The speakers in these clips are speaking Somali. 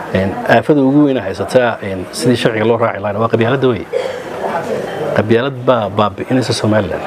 aafada ugu weyna haysataa sidii sharciga loo raaci lahaa waa qabyaaladda wey qabyaalad baa baabi'inaysa somalilan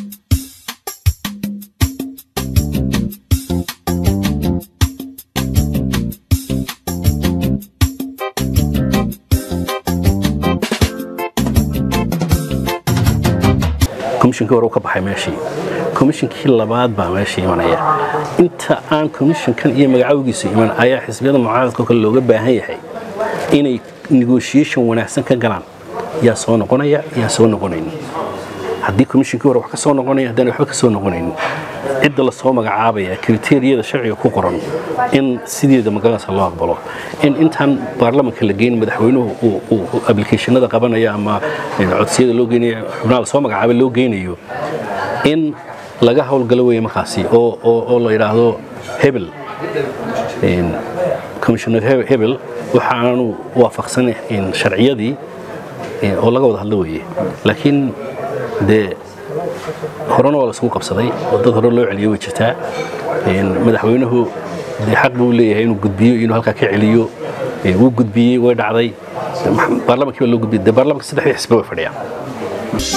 komishinkii hore u ka baxay meeshii komishinkii labaad baa meesha imanaya inta aan komishinkan iyo magacawgiisu iman ayaa xisbiyada mucaaradka kale looga baahan yahay inay negotiation wanaagsan ka galaan yaa soo noqonaya yaa soo noqonayn haddii komishinkii hore wax ka soo noqonaya haddaan waxba ka soo noqonayn cidda lasoo magacaabaya kriteeriyada sharciga ku qoran in sideeda magaranaysa loo aqbalo in intaan baarlamanka la geyn madaxweynuhu uu ablicationada qabanaya ama codsiyada loo geynayo xubnaha lasoo magacaabay loo geynayo in laga howlgalo weeye markaasi oo la yidhaahdo hebel commissioner hebel waxaanu waafaqsan sharciyadii oo laga wada hadlo weeye laakiin dee horena waa laisugu qabsaday oo dad hore loo celiyo way jirtaa madaxweynuhu dee xaq buu leeyahay inuu gudbiyo inuu halkaa ka celiyo wuu gudbiyey way dhacday baarlamankii baa loo gudbiyey dee baarlamanka saddexdii xisbe way fadhiyaan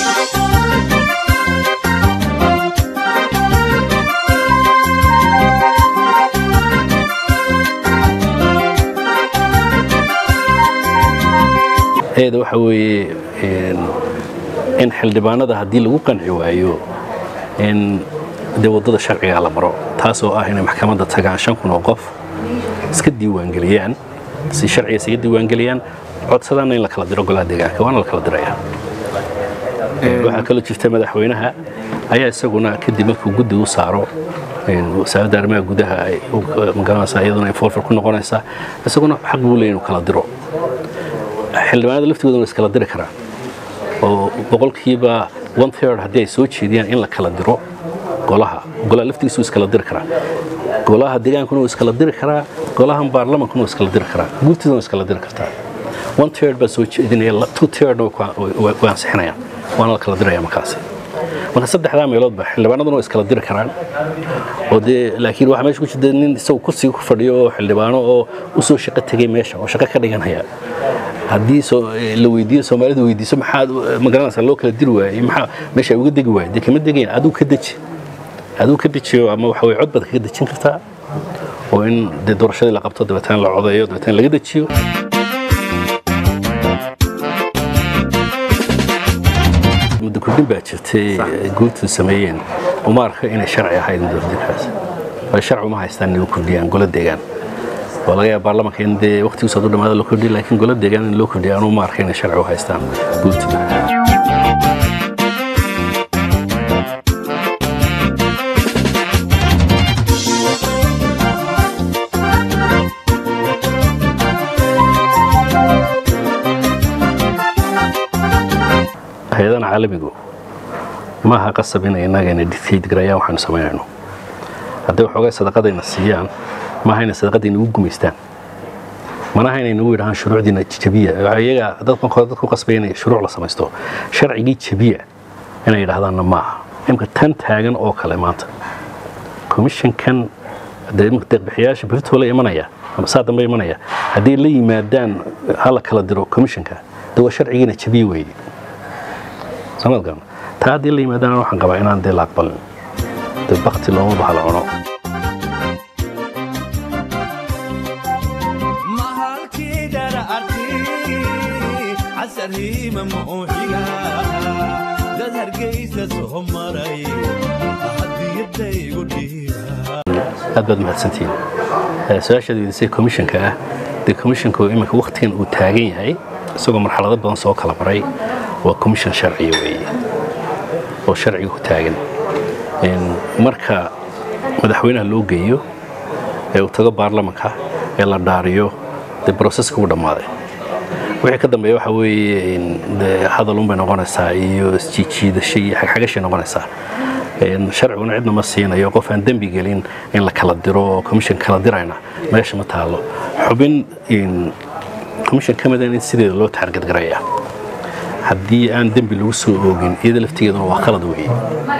eeda waxa weeye in xildhibaanada haddii lagu qanci waayo in dee waddada sharciga la maro taasoo ah inay maxkamadda tagaan shan kun oo qof iska diiwaangeliyaan si sharciga isaga diiwaangeliyaan codsadaanna in la kala diro golaha deegaanka waana la kala diraya waxaa kaloo jirta madaxweynaha ayaa isaguna kadib markuu guddi u saaro wasaaradda arrimaha gudaha magaranaysa iyaduna infolfer ku noqonaysa isaguna xaq buu leeyahy inuu kala diro xildhibaanada laftigooda way iskala diri karaan oo boqolkiiba one third haddii ay soo jeediyaan in la kala diro golaha golaha laftigiisu iskala diri karaa golaha deegaankuna wuu iskala diri karaa golahan baarlamankuna wuu iskala diri karaa guurtidana way iskala diri kartaa one third baa soo jeedinaya two thirdna way ansixinayaan waana la kala diraya markaasi marka saddexdaa meeloodba xildhibaanaduna way iskala diri karaan oo dee laakiin waxaa meesha ku jirta nin isagu kursiga ku fadhiyo oo xildhibaano oo u soo shaqo tegay meesha oo shaqo ka dhiganaya haddii la weydiiyo soomaalidu weydiiso maxaad magaranaysaa loo kala diri waayey maxaa meesha uga degi waayey dee kama degayn aduu ka deji aduu ka dejiyo ama waxa weye cod baad kaga dejin kartaa oo in dee doorashadii la qabto dabeetana la codeeyo dabeetana laga dejiyo muddo kordhin baa jirtay guurtu sameeyeen uma arka inay sharci ahayd mudordinkaas ay sharci uma haystaan inay u kordhiyaan golo deegaan waa laga yaaba baarlamanka in dee waqtigiisa hadduu dhamaada loo kordhiyo laakiin golo deegaan in loo kordhiyo anuu ma arka inay sharci u haystaan guurtida hay-adahan caalamigu maaha qasab inay innagana dictate garayaan waxaanu samaynayno hadday waxoogay sadaqadayna siiyaan maaha inay sadaqadayna ugu gumaystaan manaha inay nagu yidhahaan shuruucdiina jabiya iyaga dadkan kore dadku qasbaya inay shuruuc la samaysto sharcigii jabiya inay yidhaahdaanna maaha imka tan taagan oo kale maanta komishankan deeqbixiyaasha beritoole imanaya ama saa dambe imanaya haddii la yimaadaan hala kala diro komishanka de waa sharcigiina jabiya weeye samadkan taa haddii la yimaadaan waxaan qabaa inaan dee la aqbalin dee bakti looma baha la cuno aad baad mahadsantihiin su-aashaad weydisay komishanka ah dee komishanku iminka wakhtigan uu taagan yahay isagoo marxalado badan soo kala maray waa commission sharciya weeye oo sharciga ku taagan marka madaxweynaha loo geeyo ee uu tago baarlamanka ee la dhaariyo dee broseska u dhammaaday wixii ka dambeeya waxa weeye dee hadalunbay noqonaysaa iyo isjiijiidasho iyo xagxagashay noqonaysaa sharciguna cidna ma siinayo qof aan dembi gelin in la kala diro oo commission kala dirayna meesha ma taalo xubin commission ka mida in sideeda loo taargadgaraya haddii aan dembi lagu soo oogin iyada laftigeeduna waa qalad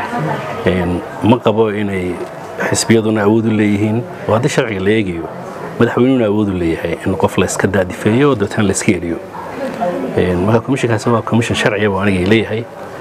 weeye ma qabo inay xisbiyaduna awood u leeyihiin oo haddii sharciga la eegayo madaxweynuhuna awoodu leeyahay in qof layska daadifeeyo dabeetana layska eriyo marka commissionkaasi waa commission sharciya buu anigay leeyahay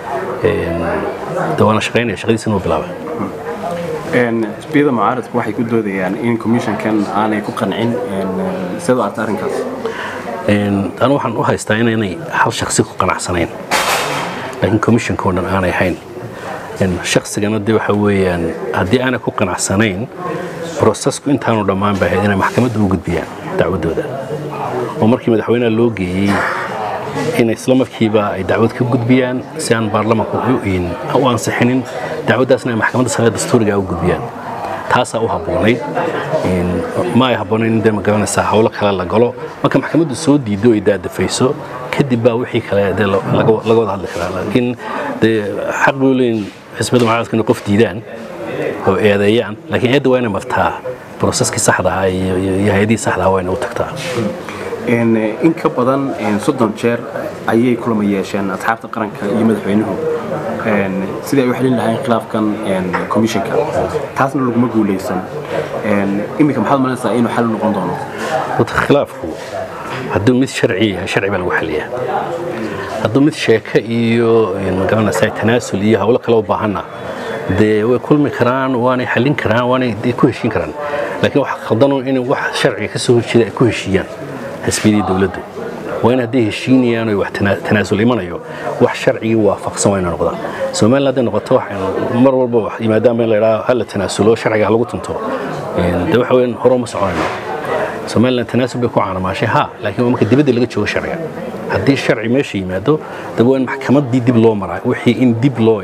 de waana shaqaynaya shaqadiisina uu bilaabay xisbiyada mucaaradku waxay ku doodayaan in commissionkan aanay ku qancin sidoo arta arrinkaas anu waxaan u haystaa inaynay hal shaksi ku qanacsanayn laakiin commissionka oo dhan aanay hayn shaksigana de waxa weeyaan haddii aanay ku qanacsanayn brosesku intaanu dhammaan baahayd inay maxkamadda u gudbiyaan dacwaddooda oo markii madaxweynaha loo geeyey in isla markiiba ay dacwad ka gudbiyaan si aan baarlamanku u ansixinin dacwaddaasna ay maxkamadda sare dastuuriga u gudbiyaan taasaa u habboonayd ma ay habboonayn in dee magaranaysaa howlo kale la galo marka maxkamaddu soo diido ay daadafayso kadib baa wixii kale dee laga wada hadli karaa laakiin dee xaq buu leeyin xisbiyada mucaaradka inay qof diidaan oo eedeeyaan laakiin eedda waa inay martaa broseskii saxda ahaa iyo hay-adihii saxda ahaa waa inay u tagtaa in ka badan soddon jeer ayay kulama yeesheen asxaabta qaranka iyo madaxweynuhu sidii ay u xelin lahayn khilaafkan commissionka taasna laguma guulaysan iminka maxaad malaysaa inuu xal noqon doono horta khilaafku hadduu mid sharci yahay sharci baa lagu xaliyaa hadduu mid sheeke iyo magaranaysaa tanaasul iyo howlo kale u baahanna dee way kulmi karaan waanay xallin karaan waanay ku heshiin karaan laakiin waxa khaldano in wax sharciga ka soo horjeeda ay ku heshiiyaan xisbiyadii dowladdu waa in hadday heshiinayaan oo wax tanaasul imanayo wax sharcigii waafaqsan waa inay noqdaan somaliland hadday noqoto waxaynu mar walba wax yimaadaan in la idhaha hala tanaasulo sharciga ha lagu tunto dee waxa weyn hore uma soconayno somaliland tanaasul bay ku caanamaashay ha laakiin waa marka dibadda laga joogo sharciga haddii sharci meesha yimaado daba waa in maxkamaddii dib loo maraa wixii in dib loo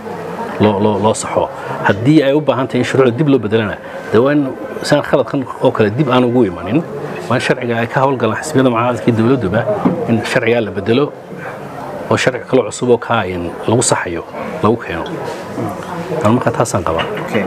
loo saxo haddii ay u baahan tahay in shuruucda dib loo bedelana dee waa in saan khaladkan oo kale dib aan ugu imanin waa in sharciga ay ka howlgalaan xisbiyada mucaaradkii dowladduba in sharcigaa la bedelo oo sharci kaloo cusub oo kaa in lagu saxayo lagu keeno anu markaa taasaan qabaa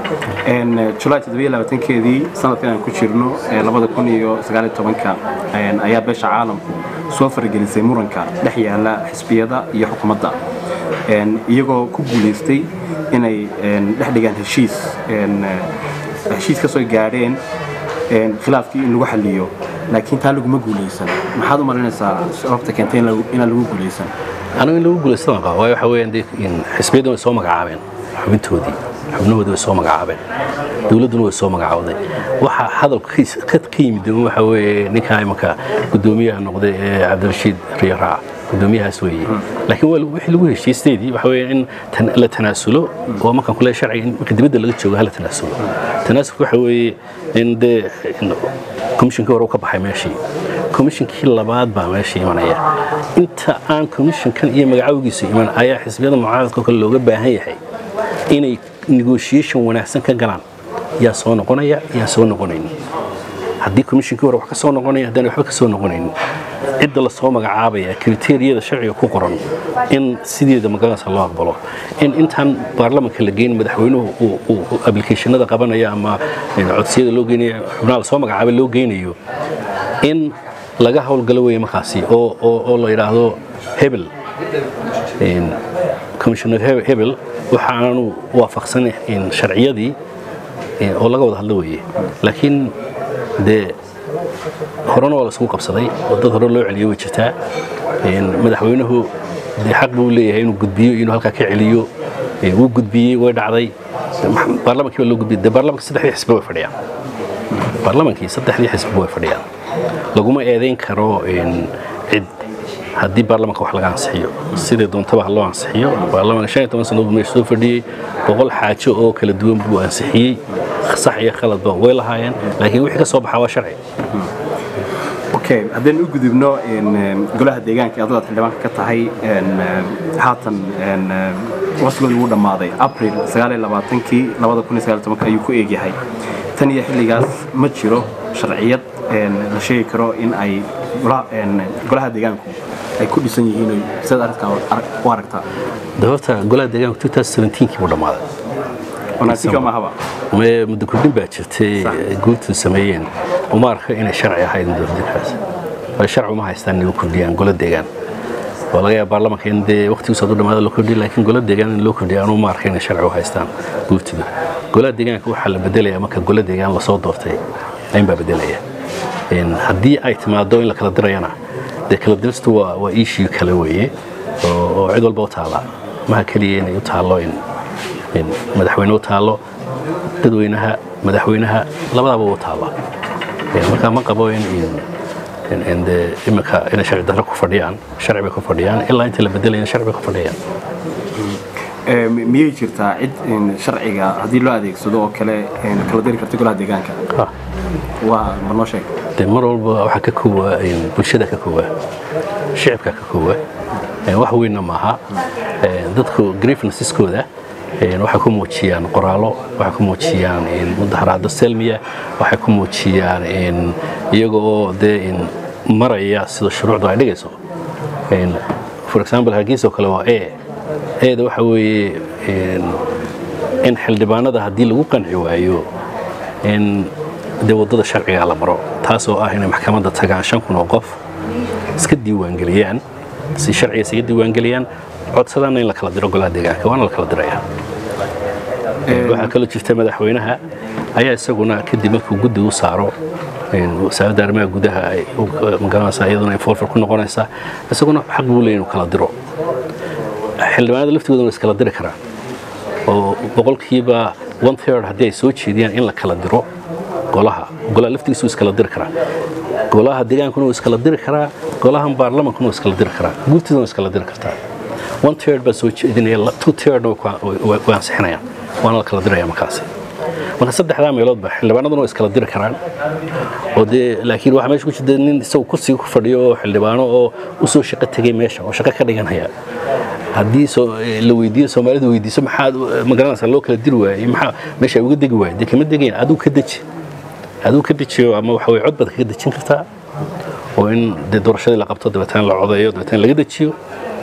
julaay keedii sanadkan aan ku jirno labada kun iyo sagaaliyo tobanka ayaa beesha caalamku soo faragelisay muranka dhex yaala xisbiyada iyo xukuumadda iyagoo ku guulaystay inay dhex dhigaan heshiis heshiis ka soo gaadheen khilaafkii in lagu xaliyo laakiin taa laguma guulaysan maxaad u malinaysaa sababta keentay inaan lagu guulaysan anigu in lagu guulaysan qaba waayo waxa weeyaan dee xisbiyaddan way soo magacaabeen xubintoodii xubnahoodii way soo magacaabeen dowladduna way soo magacaawday waxa hadalka ka yimid waxa weeye ninkaa imanka guddoomiyaha noqday ee cabdirashiid riyaraac gudoomiyahaas weeye laakiin wixii lagu heshiisteedii waxa weeye in la tanaasulo oo markaan kule sharciga in marka dibadda laga joogo hala tanaasulo tanaasulka waxa weeye in dee komishinkii hore u ka baxay meeshii komishinkii labaad baa meesha imanaya inta aan komishinkan iyo magacawgiisu iman ayaa xisbiyada mucaaradka kale looga baahan yahay inay negotiation wanaagsan ka galaan yaa soo noqonaya yaa soo noqonayn haddii komishinkii hore wax ka soo noqonaya haddaan waxba ka soo noqonaynin cidda lasoo magacaabaya kriteeriyada sharciga ku qoran in sideeda magaranaysa loo aqbalo in intaan baarlamanka la geyn madaxweynuhu uu ablicationada qabanaya ama codsiyada loo geynaya xubnaha lasoo magacaabay loo geynayo in laga howlgalo weeye markaasi oo la yidhaahdo hebel commissioner hebel waxaanu waafaqsan sharciyadii oo laga wada hadlo weeye laakiin dee horena waa laisugu qabsaday oo dad hore loo celiyo way jirtaa madaxweynuhu dee xaq buu leeyahay inuu gudbiyo inuu halkaa ka celiyo wuu gudbiyey way dhacday baarlamankii baa loo gudbiyey dee baarlamanka saddexdii xisbi way fadhiyaan baarlamankii saddexdii xisbi way fadhiyaan laguma eedayn karo cid haddii baarlamanka wax laga ansixiyo sidai doontaba ha loo ansixiyo baarlamanka shan iyo toban sannadood meesha soo fadhiyey boqol xaajo oo kala duwan buu ansixiyey sax iyo khaladba way lahaayeen laakiin wixii ka soo baxaa waa sharci okay haddaynu u gudubno golaha deegaanka adoo aad xildhibaanka ka tahay haatan waqtigooda wuu dhammaaday april kii ayuu ku eegyahay tan iyo xilligaas ma jiro sharciyad la sheegi karo in ay golaha deegaanku ay ku dhisan yihiin sidaad arrintaa u aragtaa de horta golaha deegaanku kii buu dhammaaday muddo kordhin baa jirtay guurtu sameeyeen uma arka inay sharci ahayd mudokordhinkaas sharci uma haystaan inay u kordhiyaan golo deegaan waa laga yaaba baarlamanka in dee waqtigiisa hadduu dhamaada loo kordhiyo laakiin golo deegaan in loo kordhiyo anuu ma arka inay sharci u haystaan guurtidu golaha deegaanka waxaa la bedelayaa marka golo deegaan lasoo doortay ayn baa bedelaya haddii ay timaado in la kala dirayana dee kala diristu waa waa iishii kale weeye oo cid walba u taalla maha keliya inay u taallo in madaxweyne u taallo dadweynaha madaxweynaha labadaba u taalla marka ma qabo in de iminka inay sharci darro ku fadhiyaan sharci bay ku fadhiyaan ilaa inta la bedelaya sharci bay ku fadhiyaan miyay jirtaa cid sharciga haddii loo adeegsado oo kale kala diri karta golaha deegaanka waa ma noo sheeg de mar walba waxaa ka koowa bulshada ka koowa shicibka ka koowa wax weynna maaha dadku grievanceskoda waxay ku muujiyaan qoraallo waxay ku muujiyaan mudaharaado selmiya waxay ku muujiyaan iyaga oo dee maraya sida shuruucdu ay dhigayso for example hargeysa oo kale waa e eeda waxa weeye in xildhibaanada haddii lagu qanci waayo in dee waddada sharciga la maro taasoo ah inay maxkamadda tagaan shan kun oo qof iska diiwaangeliyaan si sharciga isaga diiwaangeliyaan codsadaana in la kala diro golaha deegaanka waana la kala diraya waxaa kaloo jirta madaxweynaha ayaa isaguna kadib markuu guddi u saaro wasaaradda arrimaha gudaha magaranaysa iyaduna infolfer ku noqonaysa isaguna xaq buu leeyahy inuu kala diro xildhibaanada laftigooda way iskala diri karaan oo boqolkiiba one third haddii ay soo jeediyaan in la kala diro golaha golaha laftigiisu iskala diri karaa golaha deegaankuna wuu iskala diri karaa golahan baarlamankuna wuu iskala diri karaa guurtidana way iskala diri kartaa one third baa soo jeedinaya two thirdna way ansixinayaan waana la kala diraya markaasi marka saddexdaa meeloodba xildhibaanaduna way iskala diri karaan oo dee laakiin waxaa meesha ku jirta nin isagu kursiga ku fadhiyo oo xildhibaano oo u soo shaqo tegay meesha oo shaqo ka dhiganaya haddii la weydiiyo soomaalida weydiiso maxaad magaranaysaa loo kala diri waayey maxaa meesha ay uga degi waayey dee kama degayn aduu ka deji aduu ka dejiyo ama waxa weye cod baad kaga dejin kartaa oo in dee doorashadii la qabto dabeetana la codeeyo dabeetana laga dejiyo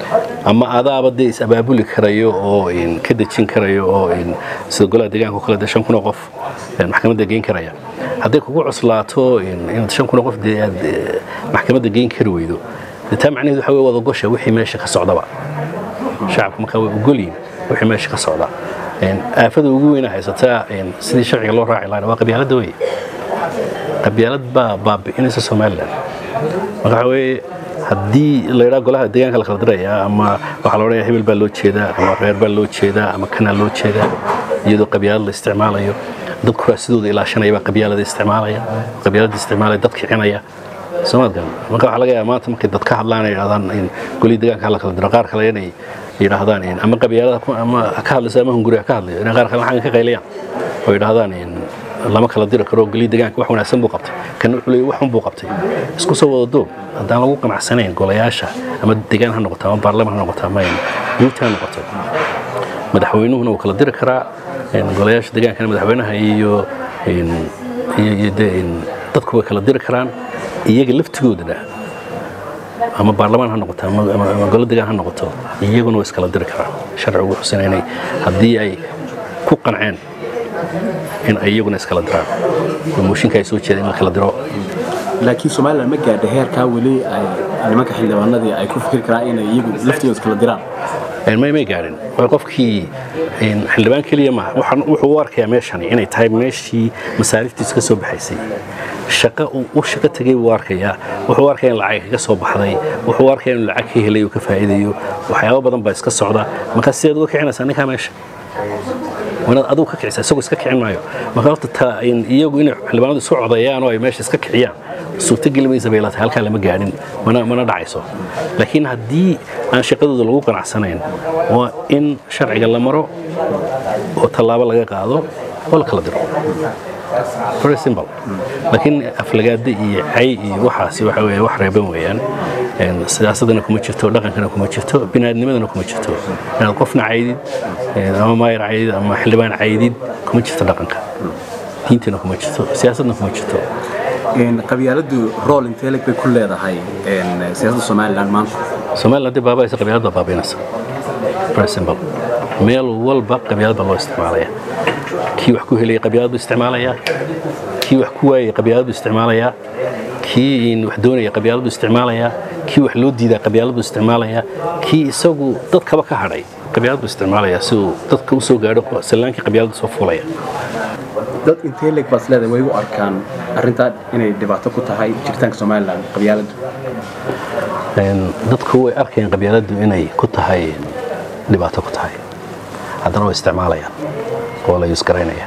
ama adaaba dee is abaabuli karayo oo ka dejin karayo oo sida golaha deegaanka o kale dee shan kun oo qof maxkamadda geyn karaya hadday kugu cuslaato inaad shan kun oo qof dee aad maxkamadda geyn kari weydo dee taa macnaheedu waxa weye wadagosha wixii meesha ka socdaba shacabku markaa way ogolyihin wixii meesha ka socda aafada ugu weyna haysataa sidii sharciga loo raaci lahaa waa qabyaaladda wey qabyaalad baa baabi'inaysa somalilan marka waxa weeye haddii la yidhaha golaha deegaanka la kala diraya ama waxaa la odhanaya hebel baa loo jeedaa ama reer baa loo jeedaa ama kanaa loo jeedaa iyadoo qabyaalad la isticmaalayo dad kuraasidooda ilaashanaya baa qabyaalada isticmaalaya qabyaalada isticmaalaya dad kicinaya soomaadkan marka waxaa laga yaaba maanta markay dad ka hadlaan ay yidhahdaan in golihii deegaanka la kala diro qaar kale inay yidhaahdaan ama qabyaalada ama ka hadlayso ama hunguriga ka hadlayo inay qaar kale xaggan ka qaylayaan oo yidhaahdaan lama kala diri karo golihii deegaanka wax wanaagsan buu qabtay kan wuxuu leeyahy wax xun buu qabtay isku soo wada doog haddaan lagu qanacsanayn golayaasha ama deegaan ha noqoto ama baarlaman ha noqoto ama guurta ha noqoto madaxweynuhuna wuu kala diri karaa golayaasha deegaankana madaxweynaha iyo iyo dadku way kala diri karaan iyaga laftigoodana ama baarlamaan ha noqoto ama golo degaan ha noqoto iyaguna way iskala diri karaan sharcigu wuxuu sinaynay haddii ay ku qanceen in ay iyaguna iskala diraan oo mooshinka ay soo jeedeen in la kala diro laakiin somalilan ma gaadha heerkaa weli ay nimanka xildhibaanadii ay ku fikri karaan inay iyagu laftooda iskala diraan may may gaadhin waa qofkii xildhibaan keliya maaha waxaan wuxuu u arkayaa meeshani inay tahay meeshii masaariftiisu ka soo baxaysay shaqo u shaqo tegay buu arkayaa wuxuu u arkaya in lacag kaga soo baxday wuxuu u arkaya in lacag ka helay uu ka faa'iidayo waxyaabo badan baa iska socda marka sideed uga kicinaysaa ninkaa meesha wanaad adigu ka kicisa isagoo iska kicin maayo marka horta ta iyagu inay xildhibaanadu isu codeeyaan oo ay meesha iska kiciyaan suurtogeli maysa bay laatahay halkaa lama gaadhin mana mana dhacayso laakiin haddii aan shaqadooda lagu qanacsanayn waa in sharciga la maro oo tallaabo laga qaado oo la kala diro very simple laakiin aflagaada iyo cay iyo waxaasi waxa weeye wax reeban weeyaan siyaasadana kuma jirto dhaqankana kuma jirto biniaadnimadana kuma jirto inaad qofna caydid ama maayar caydid ama xildhibaan caydid kuma jirto dhaqanka diintana kuma jirto siyaasadna kuma jirto qabyaaladu rool intee leg bay ku leedahay siyaasadda somalilan maanta somaliland dee baabaaysa qabyaalad baa baabaynaysa very simple meel walba qabyaalad baa loo isticmaalaya kii wax ku helaya qabyaalad buu isticmaalayaa kii wax ku waayay qabyaalad buu isticmaalayaa kii wax doonaya qabyaalad buu isticmaalayaa kii wax loo diidaa qabyaalad buu isticmaalayaa kii isagu dadkaba ka hadhay qabyaalad buu isticmaalayaa si uu dadka u soo gaadho sallaankii qabyaalada soo fuulaya dad intee leeg baad isleedahay way u arkaan arrintaa inay dhibaato ku tahay jiritaanka somalilan qabyaaladdu dadku way arkayaan qabyaaladdu inay ku tahay dhibaato ku tahay haddana way isticmaalayaan oo la yusgaraynaya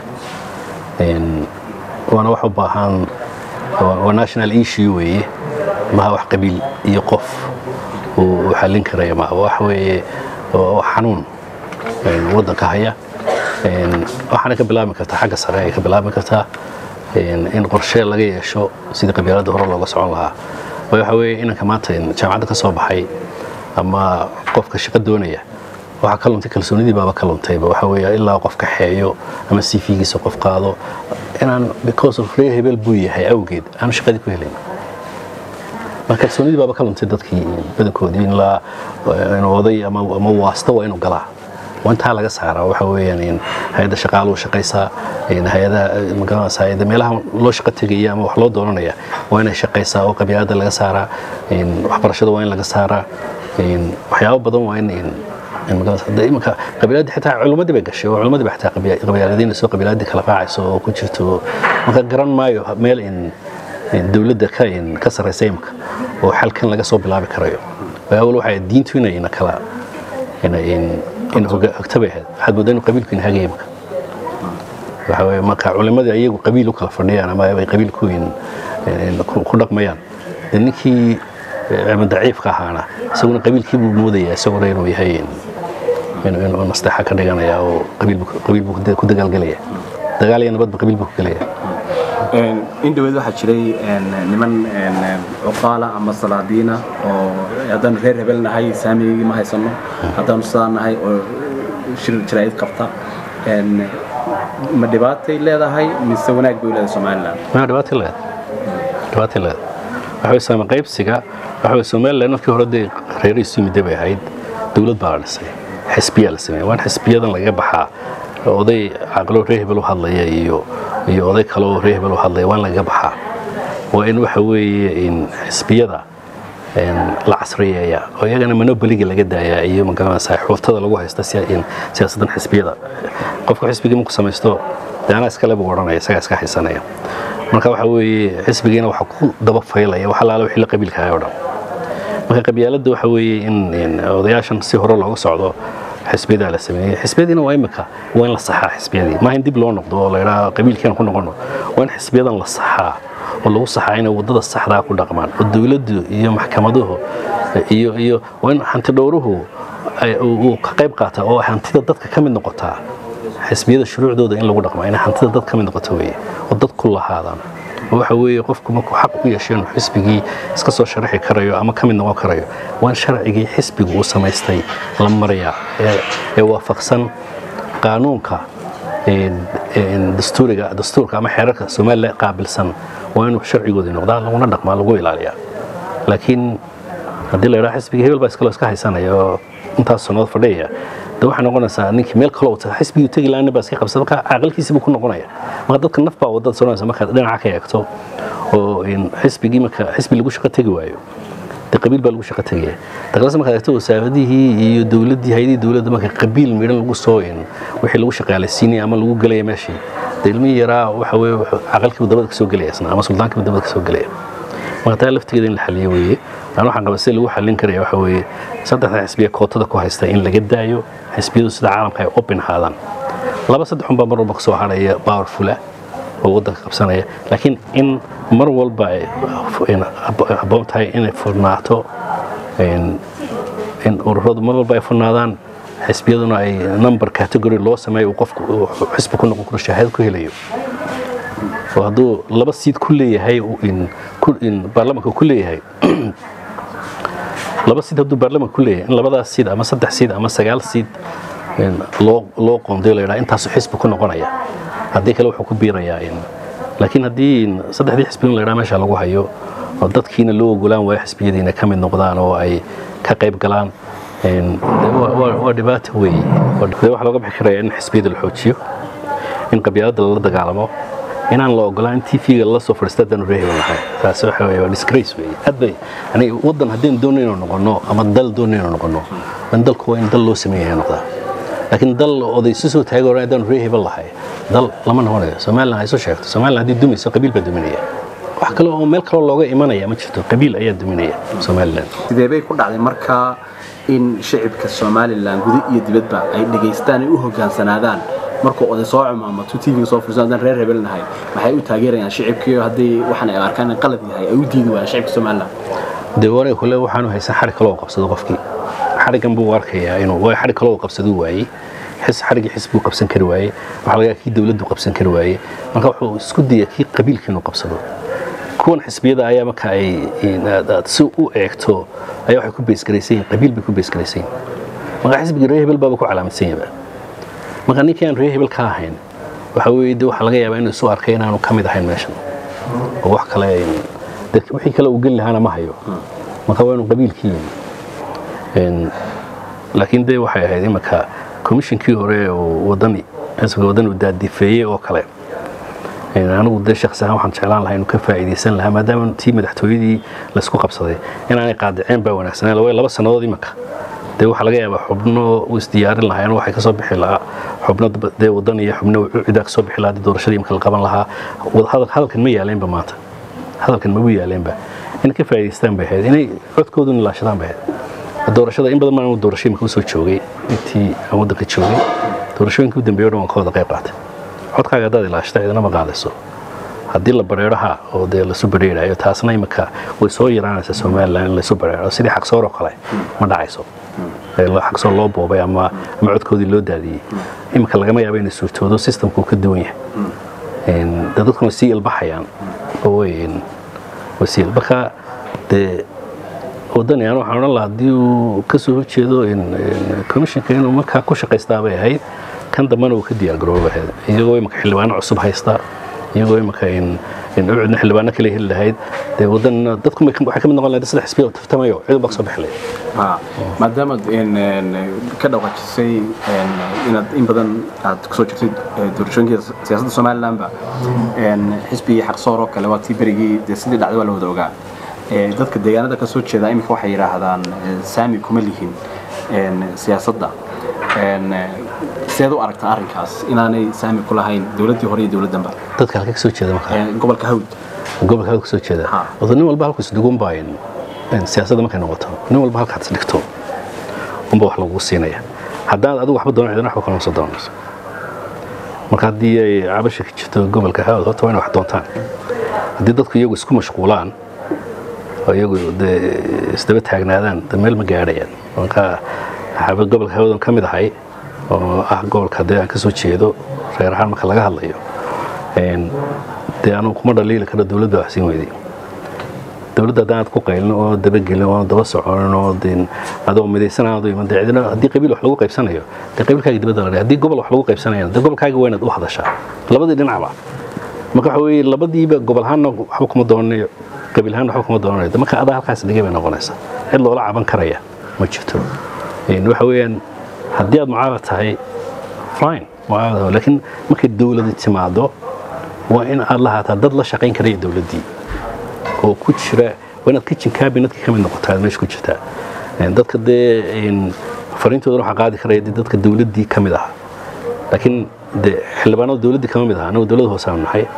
waana wax u baahan waa national issue weeye maha wax qabiil iyo qof uu xallin karaya ma wax weeye xanuun waddanka haya waxaana ka bilaabi kartaa xagga sare ay ka bilaabi kartaa in qorshe laga yeesho sidii qabyaaladda hore looga socon lahaa waxa weeye inanka maanta jaamacadda ka soo baxay ama qofka shaqo doonaya waxaa ka luntay kalsoonidii baaba ka luntayba waxa weeye ilaa qof kaxeeyo ama cv-giisa qof qaado inaan because of reer hebel buu yahay awgeed aanu shaqadii ku helayn marka kalsoonidii baaba ka luntay dadkii badankoodii in la oday ama waasta waa inuu galaa waa intaa laga saaraa waxa weeyaan hay-adda shaqaaluhu shaqaysaa hay-adaha magaranaysaa meelaha loo shaqo tegaya ama wax loo doonanaya waa inay shaqaysaa oo qabyaaladda laga saaraa waxbarashada waa in laga saaraa waxyaabo badan waa in iminka qabiiladii xitaa culimmadii bay gashay oo culimmadii ba xitaa qabyaaladiina soo qabiiladii kala raacayso oo ku jirto marka garan maayo meel in dowladda ka ka sarraysa imika oo xalkan laga soo bilaabi karayo awal waxay diintu inayna kala in hogtabay ahayd waxaad moodaa inuu qabiilku ina hagaya imika waxa weeye marka culimadii ayagu qabiil u kala fadhiyaan ama ay qabiilku ku dhaqmayaan ninkii cilmi daciifka ahaana isaguna qabiilkii buu moodayaa isaguna inuu yahay inuu nasteexa ka dhiganaya oo qabiil buu ku dagaalgelaya dagaal iyo nabadba qabiil buu ku gelaya in dhaweed waxaa jiray niman cuqaala ama salaadiina oo haddaanu reer hebel nahay saamigii ma haysano haddaanu sidaa nahay oo shir jaraa'id qabta ma dhibaatay leedahay mise wanaag bay leedahay somalilan ma dhibaatay leedahay dhibaatay leedahay waxa way saama qaybsiga waxa way somaliland markii hore dee reerihiisu yimidda bay ahayd dowlad baa la dhisay xisbiyaa la sameeyey waan xisbiyadan laga baxaa oday caqlo reer hebel u hadlaya iyo iyo oday kale oo reer hebel u hadlaya waan lagaga baxaa waa in waxa weeye in xisbiyada la casriyeeya oo iyagana monoboliga laga daayaa iyo magaranaysaa xuurtada lagu haysta siyaasaddan xisbiyada qofka xisbigii marku samaysto dee anaa iskale buu odhanaya isagaa iska haysanaya marka waxa weeye xisbigiina waxa ku daba faylaya wax allaala wixii la qabiilkahay oo dhan marka qabyaaladda waxa weeye in odayaashan si hore looga socdo xisbiyadaa la sameeyey xisbiyadiina waa imika waa in la saxaa xisbiyadii maaha in dib loo noqdo oo la idhaha qabiilkeena ku noqono waa in xisbiyadan la saxaa oo lagu saxaa inay waddada saxdaa ku dhaqmaan oo dowladdu iyo maxkamaduhu iyo iyo waa in hanti dhowruhu uu ka qayb qaataa oo hantida dadka ka mid noqotaa xisbiyada shuruucdooda in lagu dhaqmaa inay hantida dad ka mid noqoto weeye oo dad ku lahaadaan waxa weeye qofku markuu xaq u yeesho inuu xisbigii iska soo sharaxi karayo ama ka mid noqon karayo waan sharcigii xisbigu uu samaystay la marayaa ee waafaqsan qaanuunka dastuuriga dastuurka ama xeerarka somalilan qaabilsan waa inuu sharcigoodii noqdaa laguna dhaqmaa lagu ilaaliyaa laakiin haddii la idhaha xisbigii hebel baa iskaloo iska haysanaya oo intaas sannadood fadhiyaya de waxay noqonaysaa ninkii meel kaloo taga xisbigii tegi laana baa iska qabsada marka caaqilkiisii buu ku noqonaya marka dadka naf baa wadada soconaysa markaad dhinaca ka eegto oo xisbigii marka xisbi lagu shaqo tegi waayo de qabiil baa lagu shaqo tegaya daqlase markaad eegto wasaaradihii iyo dowladdii hayadihii dowladda marka qabiil midhan lagu soo wixii lagu shaqaalaysiinaya ama lagu gelaya meeshii de ilmihii yaraa waxa weye caqalkiibu dabada ka soo gelaya isna ama suldaankiibu dabada ka soo gelaya marka taa laftigeeda in la xaliyo weeye aan waxaan qaba sida lagu xallin karaya waxa weeye saddexda xisbiya kootada ku haysta in laga daayo xisbiyadu sida caalamka ay open ahaadaan laba saddex unbaa mar walba kasoo hadhaya powerfula oo waddanka qabsanaya laakiin in mar walba ay habboon tahay inay furnaato in ururadu mar walba ay furnaadaan xisbiyaduna ay number category loo sameeyo uu qofku xisbi ku noqon karo shahaado ku helayo oo hadduu laba siid ku leeyahay baarlamanka ku leeyahay laba siid hadduu baarlamanka ku leeyahay in labadaas siid ama saddex siid ama sagaal siid loo loo qoondayo la yidhaha intaasu xisbi ku noqonaya haddii kale wuxuu ku biirayaa laakiin haddii saddexdii xisbi in la yidhaha meesha lagu hayo oo dadkiina loo ogolaan waayo xisbiyadiina ka mid noqdaan oo ay ka qayb galaan waa dhibaato weeye waxaa looga bixi karaya in xisbiyada la xoojiyo in qabyaaladda lala dagaalamo inaan la ogolaan in tv-ga lala soo fadhiista haddaanu reehiban lahay taasi waxa weeye waa disgrace weeye aad bay yani waddan haddaynu doonayno noqono ama dal doonayno noqono in dalku waa in dal loo sameeyahay noqdaa laakiin dal oday isu soo taagi hore haddaanu reehiban lahay dal lama noqonayo somalilan ay soo sheegto somalilan haddii dumayso qabiil baa duminaya wax kale oo meel kaloo looga imanaya ma jirto qabiil ayaa duminaya somalilan sidee bay ku dhacday markaa in shicibka somalilan guda iyo dibadba ay dhegaystaan ay u hogaansanaadaan markuu oday soo cumaamato tv soo fursan haddaan reer hebel nahay maxay u taageerayaan shicibkii haddii waxaan ay arkaan in qalad yahay ay u diidi waayaan shicibka somalilan dee wareeg kule waxaanu haysan xarig kaloo qabsado qofkii xariggan buu arkayaa inuu waa xarig kaloo qabsaduu waayey xis xariggii xis buu qabsan kari waayey waxaa laga kii dawladdu qabsan kari waayey marka wuxuu isku daya kii qabiilkii inuu qabsado kuwan xisbiyada ayaa marka ay aad si u eegto ayaa waxay ku beesgaraysan yihin qabiil bay ku beesgaraysan yihin marka xisbigii reer hebel baaba ku calaamadsan yaba marka ninkii aan reer hebel ka ahayn waxa weeye de waxaa laga yaabaa inuu isu arkay inaanu ka mid ahayn meeshan oo wax kale wixii kale uu geli lahaana ma hayo marka waa inuu qabiilkii yimi laakiin de waxay ahayd imanka komishinkii hore oo wadani xisbiga wadani uu daadifeeyey oo kale anigu de shaksi ahaan waxaan jeclaan lahaa inuu ka faa'iidaysan lahaa maadaama tii madaxtooyadii laysku qabsaday inaanay qaadiceen baa wanaagsaneen way laba sannadood imanka dee waxaa laga yaabaa xubno u isdiyaarin lahaayeen waxay kasoo bixi lahaa xubno dee wadan iyo xubno cidaa kasoo bixi lahaa doorashadii imika la qaban lahaa hadalkan ma yaaleenba maanta hadalkan magu yaaleenba inay ka faa'idaystaan bay ahayd inay codkooduna ilaashadaan bay ahayd doorashada in badan maan doorasho imika usoo joogay intii aan waddanka joogay doorashooyinkii u dambeeyo dhan waan ka wada qayb qaatay codkaaga haddaad ilaashata cidina ma qaadayso haddii la bareeraha oo dee lasu bareerayo taasna imika way soo yaraanaysaa somalilan in laysu bareero sidii xaqsoor oo kale ma dhacayso xaqsoor loo boobay ama ama codkoodii loo daadiyey imika lagama yaabo inay suurtoodo systemku ka duwan yahay dadkuna way sii ilbaxayaan oo way sii marka dee wadani aan waxaan odhan lahaa haddii uu ka soo horjeedo commissionka inuu markaa ku shaqaystaa bay ahayd kan dambana uu ka diyaargarooba ahayd iyagoo imika xildhibaano cusub haysta iyagoo imika ucudna xildhibaano kale heli lahayd dee wadan dadku waxay ka mid noqon lahayd saddex xisbiya oo tartamayo cid baa kasoo bixi lahayd maadaama ka dhawajisay inaad in badan aad kusoo jirtay doorashooyinkii siyaasadda somalilandba xisbigii xaqsoor oo kale waa tii berigii dee sidii dhacday waa la wada ogaa dadka deegaanada ka soo jeeda iminka waxay yidhaahdaan saami kuma lihin siyaasadda sideed u aragtaa arrinkaas inaanay saami ku lahayn dowladdii hore iyo dowladdanba dadka halka kasoo jeeda markaa gobolka hawd gobolka hawd kasoo jeeda wada nin walba halku isdhugun baa siyaasadda markay noqoto nin walba halkaad isdhigto unba wax lagugu siinaya haddaan adigu waxba doonan cidina waxba kalama soo doonayso marka haddii ay cabasha ka jirto gobolka hawd horta waa inay wax doontaan haddii dadku iyagu isku mashquulaan oo iyagu dee isdaba taagnaadaan de meel ma gaadhayaan marka gobolka hawdan ka mid ahay oo ah gobolka dee aan ka soo jeedo reer ahaan marka laga hadlayo dee anugu kuma dhaliili karo dowladda wax siin weyday dowladda haddaan aad ku qaylin oo dabagelin oo daba soconin oo dee adoo midaysan aad u iman dee cidina haddii qabiil wax lagu qaybsanayo dee qabiilkaaga dibadda la haddii gobol wax lagu qaybsanayana dee gobolkaaga waa inaad u hadashaa labadii dhinacba marka waxa weeye labadiiba gobol ahaanna waxba kuma doonanayo qabiil ahaanna waxba kuma doonanayo marka adaa halkaas dhigay bay noqonaysaa cid loola caban karaya ma jirto waxa weeyaan haddii aad mucaarad tahay fine mucaarad laakiin markay dowladi timaado waa in aad lahaataa dad la shaqayn karaya dowladdii oo ku jira waa inaad kitchen cabinetki ka mid noqotaa meesha ku jirtaa dadka dee fariintoodan waxaa qaadi karaya dee dadka dowladdii ka mid ahaa laakiin dee xildhibaanada dowladdii kama mid aha anagu dowladda hoose aanu nahay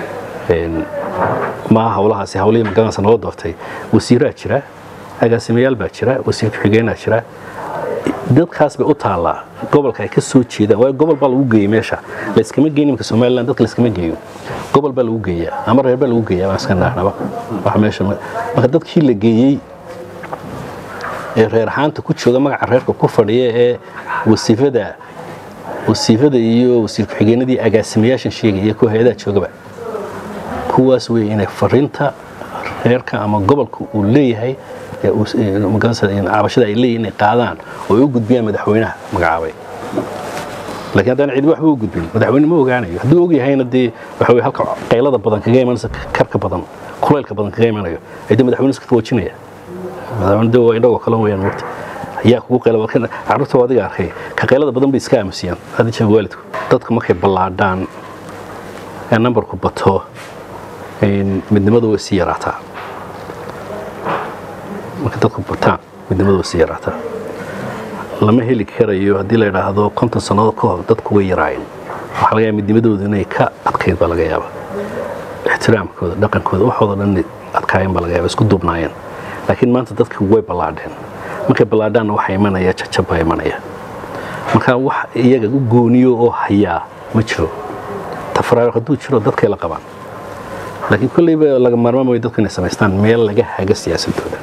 maaha hawlahaasi hawlihii magaranaysa noo doortay wasiiraa jira agaasimayaal baa jira wasiir ku-xigeenaa jira dadkaas bay u taallaa gobolka ay ka soo jeedaan waayo gobol baa lagu geeyey meesha layskama geyn imika somaliland dadka layskama geeyo gobol baa lagu geeyaa ama reer baa lagu geeyaa baan iska naahnaba waxa meesha marka dadkii la geeyey ee reer ahaanta ku jooga magaca reerka ku fadhiya ee wasiifada wasiifada iyo wasiir ku-xigeenadii agaasimayaashan sheegaya kuwa hay-adaha joogaba kuwaas wey inay fariinta reerka ama gobolka uu leeyahay cabashada ay leeyihin inay qaadaan oo ay u gudbiyaan madaxweynaha magacaabay laakiin haddaan cidi waxba u gudbin madaxweyne ma ogaanayo hadduu og yahayna dee waxa weye halka qaylada badan kaga imanaysa karka badan kulaylka badan kaga imanayo ay dee madaxweyne iska waajinaya madaxweyne dee waa indhagoo kale weyaan mogta yaa kugu qayla carruurta adiga arkay ka qaylada badan bay iska aamusiyaan hadda jeega waalidku dadku markay ballaadhaan ee nambarku bato midnimadu way sii yaraataa marka dadku bataan midnimadu way sii yaraataa lama heli karayo haddii la idhaahdo konton sannadood ka hor dadku way yaraayeen waxaa laga yaaba midnimadooda inay ka adkayd baa laga yaaba ixtiraamkooda dhaqankooda waxooda dhan adkaayeen baa laga yaaba isku duubnaayeen laakiin maanta dadka way ballaadheen markay ballaadhaanna waxaa imanaya jajab baa imanaya marka wax iyaga u gooniyo oo hayaa ma jiro tafaraaro hadduu jiro dadkay la qabaan laakiin kolleyba laga maarmaan way dadku inay samaystaan meel laga haga siyaasadooda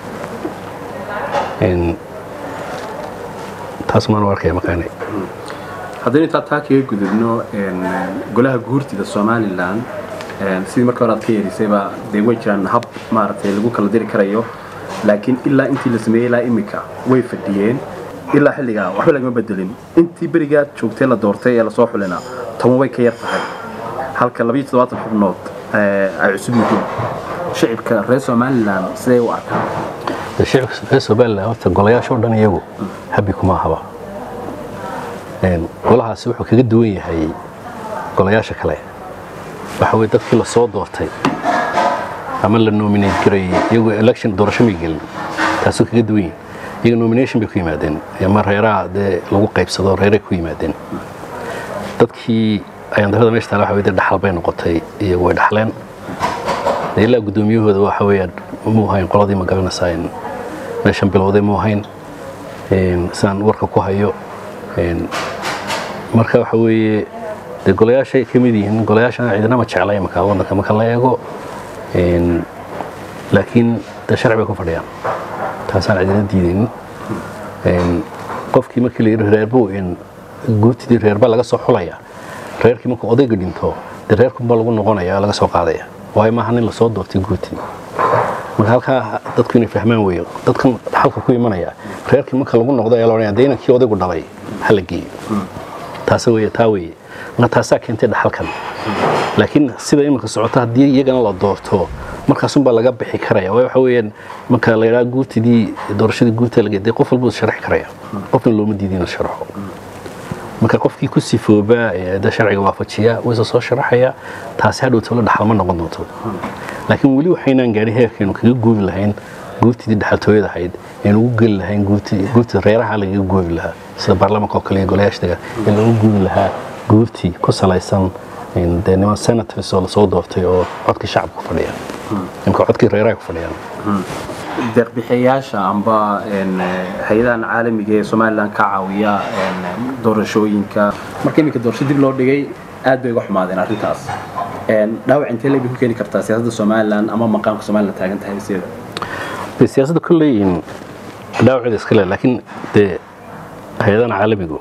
taas maan u arkaya makaanay haddaynu intaa taa kaga gudubno golaha guurtida somalilan sidii marka hore aad ka yeerisayba dee way jiraan hab maaragtay lagu kala diri karayo laakiin ilaa intii la sameeyey ilaa imika way fadhiyeen ilaa xilligaa waxba lagama bedelin intii berigaa joogtay la doortay ee lasoo xulina toban way ka yar tahay halka labayo toddobaatan xubnood ay cusub yihiin shicibka reer somalilan siday u arkaan shicibka reer somalilan horta golayaasha o dhan iyagu habi kuma ahaba golahaasi wuxuu kaga duwan yahay golayaasha kale waxa weye dadkii la soo doortay ama la nominate gareeyey iyagu election doorasho may gelin taasuu kaga duwan yahay iyaga nomination bay ku yimaadeen ama reeraha dee lagu qaybsado reeray ku yimaadeen dadkii ayaan darada meesha taala waxa weye dee dhaxal bay noqotay iyagu way dhaxleen dee ilaa guddoomiyahooda waxa weeyaan muu hayn qoladii ma garanaysaa in meeshan bilowday muu hayn sidaan warka ku hayo marka waxa weeye dee golayaashay ka mid yihiin golayaashana ciidanama jeclay marka waddanka marka la eego laakiin dee sharci bay ku fadhiyaan taasaan cidina diidaynin qofkii markii la yidhi reerbu in guurtidii reerba laga soo xulaya reerkii markuu odayga dhinto dee reerkunba lagu noqonaya laga soo qaadaya waayo maaha nin lasoo doortay guurtidii marka halkaa dadku inay fahmaan weeyo dadkan xalka ku imanaya reerkii marka lagu noqdo ayaa la odhanaya dee inankii odaygu dhalay ha la geeyo taasa weeye taa weeye marka taasaa keentay dhaxalkan laakiin sida iminka socota haddii iyagana la doorto markaasunbaa laga bixi karaya waxa weeyaan marka la yidhaha guurtidii doorashadii guurta laga dee qof walbuu sharaxi karaya qofna looma diidi inuu sharaxo marka qofkii ku sifoobaa ee sharciga waafajiya wayse soo sharaxaya taasi hadhow tolo dhaxal ma noqon doonto laakiin weli waxaynaan gaadhin heerkaynu kaga guuri lahayn guurtidii dhaxaltooyada ahayd aynu ugu geli lahayn guurtida reeraha lagaga guuri lahaa sida baarlamaanka oo kale iyo golayaashtaga in lagu guuri lahaa guurtii ku salaysan dee niman senators oo lasoo doortay oo codkii shacabka ku fadhiya imka codkii reeraha ku fadhiyaan deeqbixiyayaasha amba hay-adahan caalamiga ee somalilan ka caawiya doorashooyinka marka iminka doorasho dib loo dhigay aad bay uga xumaadeen arrintaas dhaawac intee leebay ku keeni kartaa siyaasadda somalilan ama maqaamka somalilan taagan tahay sideeda siyaasadda kolley dhaawaceeda iska le laakiin dee hay-adahan caalamigu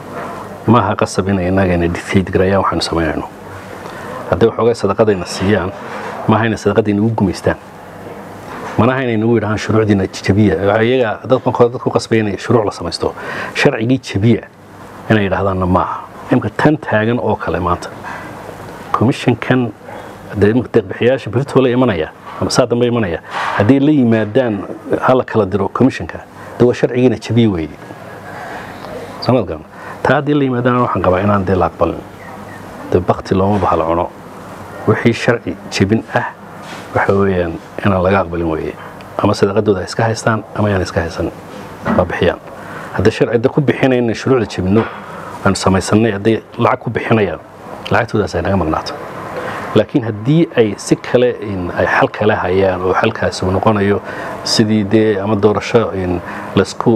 maaha qasab inay innaga ina dictate garayaan waxaanu samaynayno hadday waxoogay sadaqadayna siiyaan maaha inay sadaqadda inagu gumaystaan manaha inay nagu yidhahaan shuruucdiina jabiya iyaga dadkan kore dadku qasbaya inay shuruuc la samaysto sharcigii jabiya inay yidhahdaanna maaha imka tan taagan oo kale maanta commissionkan deeqbixiyaasha beritoole imanaya ama saa dambe imanaya hadday la yimaadaan hala kala diro commissionka de waa sharcigiina jabiya weeye sanadkan taa haddii la yimaadaan waxaan qabaa inaan dee la aqbalin de bakti looma bahal cuno wixii sharci jebin ah waxa weeyaan inaan laga aqbalin weeye ama sadaqadooda iska haystaan ama yaan iska haysan waa bixiyaan hadday sharcida ku bixinayna shuruucda jebinno aanu samaysanay hadday lacag ku bixinayaan lacagtoodaas ay naga maqnaato laakiin haddii ay si kale ay xal kale hayaan oo xalkaasi uu noqonayo sidii dee ama doorasho laysku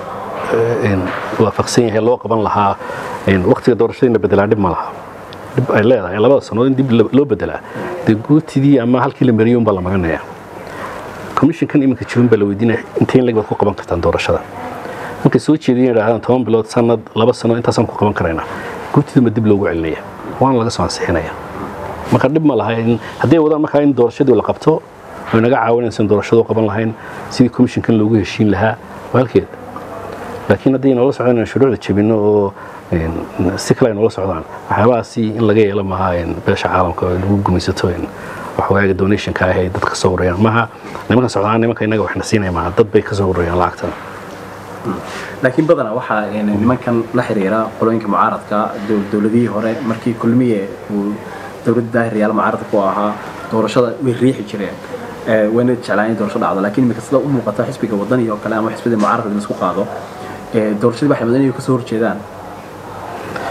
waafaqsan yahay loo qaban lahaa waqtiga doorashadiina bedelaa dhib ma laha dhib ay leedahay labada sannood in dib loo bedelaa dee guurtidii ama halkii la mariyay unbaa la marinaya commissionkan iminka jirin baa la weydiinaya intee in lag baad ku qaban kartaan doorashada markay soo jeediyeen yidhahdaan toban bilood sanad laba sano intaasaan ku qaban karaynaa guurtida ma dib loogu celinaya waana laga soo ansixinaya marka dhib ma laha hadday wadaan markaa in doorashadii la qabto way naga caawinaysa in doorashadu qaban lahayn sidii commissionkan loogu heshiin lahaa waa halkeed laakiin haddii noola socdaan inaan shuruucda jebinno oo si kale ay noola socdaan waxyaabahaasi in laga yeelo maaha beesha caalamka oo lagu gumaysato waxwaaga donationka ah ay dadka soo urayaan maaha nimankan socdaan nimanka innaga waxna siinaya maaha dad bay ka soo urayaan lacagtan laakiin badanaa waxaa nimankan la xiriira qolooyinka mucaaradka dowladihii hore markii kulmiye uu dowladda daahiryaal mucaaradka ku ahaa doorashada way riixi jireen wayna jeclaan in doorasho dhacdo laakiin imika sida u muuqata xisbiga wadani oo kale ama xisbida mucaaradka in laisku qaado doorashadii waxay mudan inay kasoo horjeedaan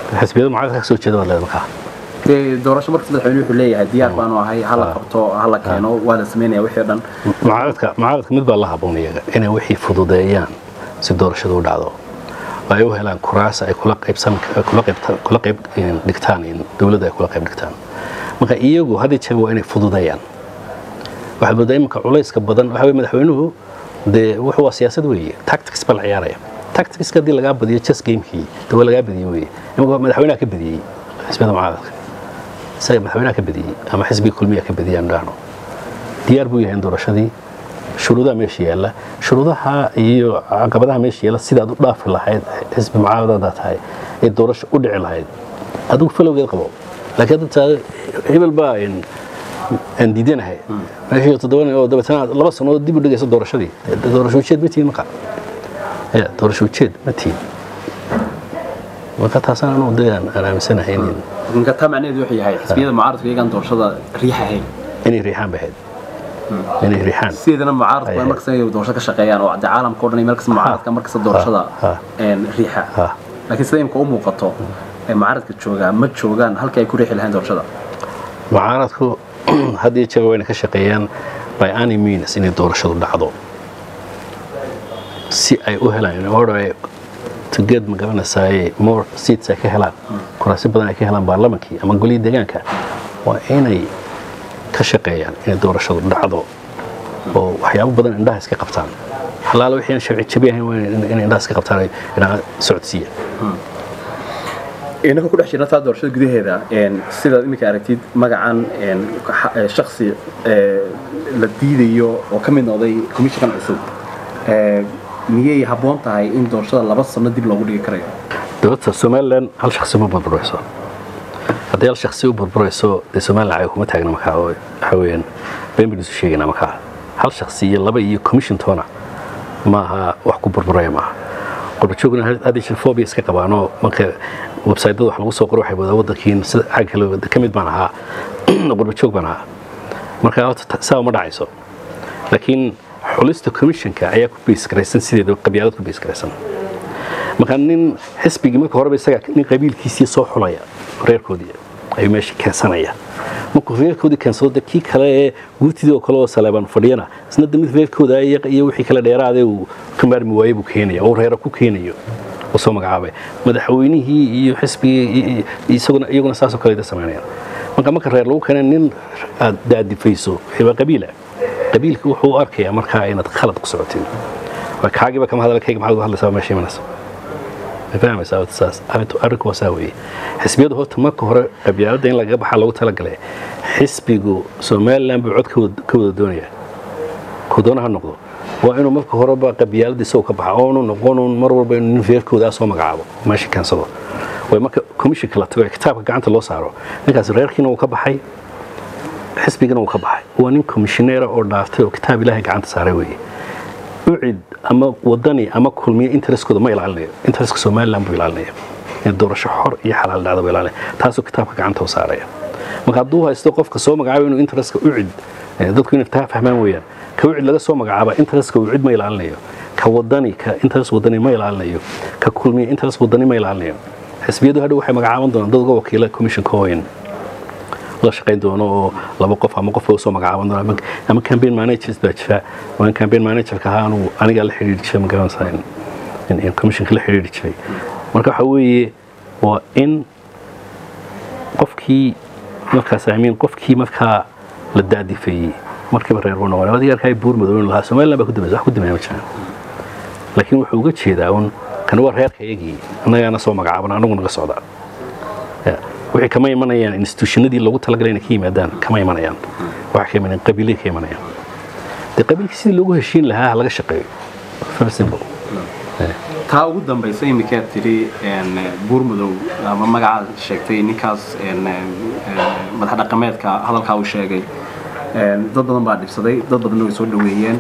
xisbiyada mucaaradka ka soo jeeda waa leeda markaa dee doorasho markas madaxweyne wuxuu leeyahay diyaar baanu ahay hala qabto hala keeno waa la sameynaya wixii o dhan mucaaradka mucaaradka mid baa la haboon iyaga inay wixii fududeeyaan si doorashadu u dhacdo oo ay u helaan kuraas ay kula qaybsan kula qayb kula qayb dhigtaan in dowladda ay kula qayb dhigtaan marka iyagu hadii jeer waa inay fududeeyaan waxaad moodaa iminka culayska badan waxa weye madaxweynuhu dee wuxuu waa siyaasad weeye tactics baa la ciyaaraya tacticska haddii lagaa badiyo chess gamekii de waa lagaa badiyey weeye iminka madaxweynaha ka badiyey xisbiyada mucaaradka isaga madaxweynaha ka badiyey ama xisbiga kulmiya ka badiyey aan dhahno diyaar buu yahay in doorashadii shuruudaha meesha yaalla shuruudaha iyo caqabadaha meesha yaalla sidaad u dhaafi lahayd xisbi mucaaradada tahay ee doorasho u dhici lahayd adigu falowgeed qabo laakiin hadda taa hebel baa aan diidanahay meeshii toddoban oo dabeetana laba sannadood dib u dhigaysa doorashadii doorasho ujeed ma tihin marka ya doorasho ujeed ma tihin marka taasaan anugu dee aan aaminsanahay in marka taa macnaheedu wuxuu yahay xisbiyada mucaaradka iyagaan doorashada riixahayn inay riixaan bahayd inay riixaan sideedana mucaaradku waa markasta inay doorasho ka shaqeeyaan oo de caalamka o dhan markasta mucaaradka markasta doorashada riixa laakiin sida imka u muuqato mucaaradka joogaa ma joogaan halkii ay ku riixi lahayn doorashada mucaaradku haddii jeer wayna ka shaqeeyaan by any means inay doorashadu dhacdo si ay u helaan order tuged ma garanaysaay more seats ay ka helaan kuraasi badan ay ka helaan baarlamankii ama golihii deegaanka waa inay ka shaqeeyaan inay doorashadu dhacdo oo waxyaabo badan indhaha iska qabtaan halaala wixii aan sharci jabi ahayn waa inay indhaha iska qabtaan inaa socodsiiya inaka ku dhex jirna taa doorashada gudaheeda sidaad iminka aragtid magacan shaksi la diidayo oo ka mid noqday commishinkan cusub miyay habboon tahay in doorashada laba sano dib loogu dhigi karayo dowladda somalilan hal shaksi ma burburayso haddii hal shaksi u burburayso dee somalilan ay kuma taagna markaa oo waxa weeyaan been baan isu sheegaynaa markaa hal shaksi iyo laba iyo commission toona maaha wax ku burburaya maaha qurbajoogna haddii shirfobia iska qabaanoo marka websaytyada wax lagu soo qoro waxay wadaa waddankiin sida xag kale ka mid baan ahaa qurbajoog baan ahaa marka horta saa uma dhacayso laakiin xulista commissionka ayaa ku beesgaraysan sideeda qabyaalad ku beesgaraysan marka nin xisbigii marka horeba isaga nin qabiilkiisii soo xulaya reerkoodii ayuu meesha keensanaya markuu reerkoodii keensado de kii kale ee guurtidii oo kale oo saleebaan fadhiyana isna de mid reerkooda iyo wixii kale dheeraade uu ka maarmi waaye buu keenaya oo reera ku keenayo oo soo magacaabay madaxweynihii iyo xisbigii isaguna iyaguna saasoo kale samaynayaan marka marka reer lagu keena nin aad daadifayso waa qabiila qabiilka wuxuu u arkayaa markaa inaad khalad ku socotin kaagiiba kama hadalkayga maxaad uga hadlaysaa meesha imanaysa ma fahmaysaa saas arrinku waa saa weeye xisbiyada horta marka hore qabyaaladda in lagaga baxaa loogu talagalay xisbigu somaliland buu cod ka wada doonaya kuu doona ha noqdo waa inuu marka horeba qabyaaladda isagoo ka baxa oonu noqonuun mar walba inuu nin reerkoodaa soo magacaabo meesha keensado way marka commissionka la tago ee kitaabka gacanta loo saaro ninkaas reerkiina uu ka baxay xisbigana uu ka baxay waa nin commissioneera oo dhaaftay oo kitaab ilaahay gacanta saaray weeye ucid ama wadani ama kulmiye intereskooda ma ilaalinayo intereska somaliland buu ilaalinaya in doorasho xor iyo xalaal dhacda buu ilaalinaya taasoo kitaabka gacanta u saaraya marka hadduu haysto qofka soo magacaabay inuu intereska ucid dadku inay taa fahmaan weeyaan ka ucid laga soo magacaaba intereska ucid ma ilaalinayo ka wadani ka interest wadani ma ilaalinayo ka kulmiye interest wadani ma ilaalinayo xisbiyadu hadhow waxay magacaaban doonaan dad uga wakiila commissionka oyn la shaqayn doono oo laba qof ama qof soo magacaaban doono ama campaign managers baa jira waan campaign managerka ahaa anuu anigaa la xidhiiri jiray ma garanaysaa in commissionka la xidhiiri jiray marka waxa weeye waa in qofkii markaas amiin qofkii markaa la daadifeeyey markiiba reer buu noqonay adiga arkaa buur madooyn lahaa somaliland baa ku dambaysa wax ku dambeeya ma jiraan laakiin wuxuu uga jeedaa un kan waa reerka iyagii annagaana soo magacaaban anagu naga socdaa waxay kama imanayaan institutionadii loogu talagalay inay ka yimaadaan kama imanayaan waxay ka imanayaan qabiilay ka imanayaan dee qabiilkii sidii loogu heshiin lahaa laga shaqeeyo very simple taa ugu dambaysa iminkaad tidhi buurmadow ama magacaad sheegtay ninkaas madax dhaqameedka hadalkaa uu sheegay dad badan baa dhibsaday dad badanna way soo dhoweeyeen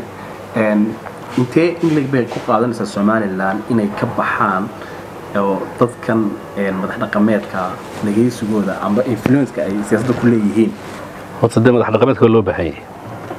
intee inlig bay ku qaadanaysaa somalilan inay ka baxaan oo dadkan madax dhaqameedka dhagaysigooda amba influenceka ay siyaasadda ku leeyihiin horta dee madax dhaqameedka waa loo baahan yahay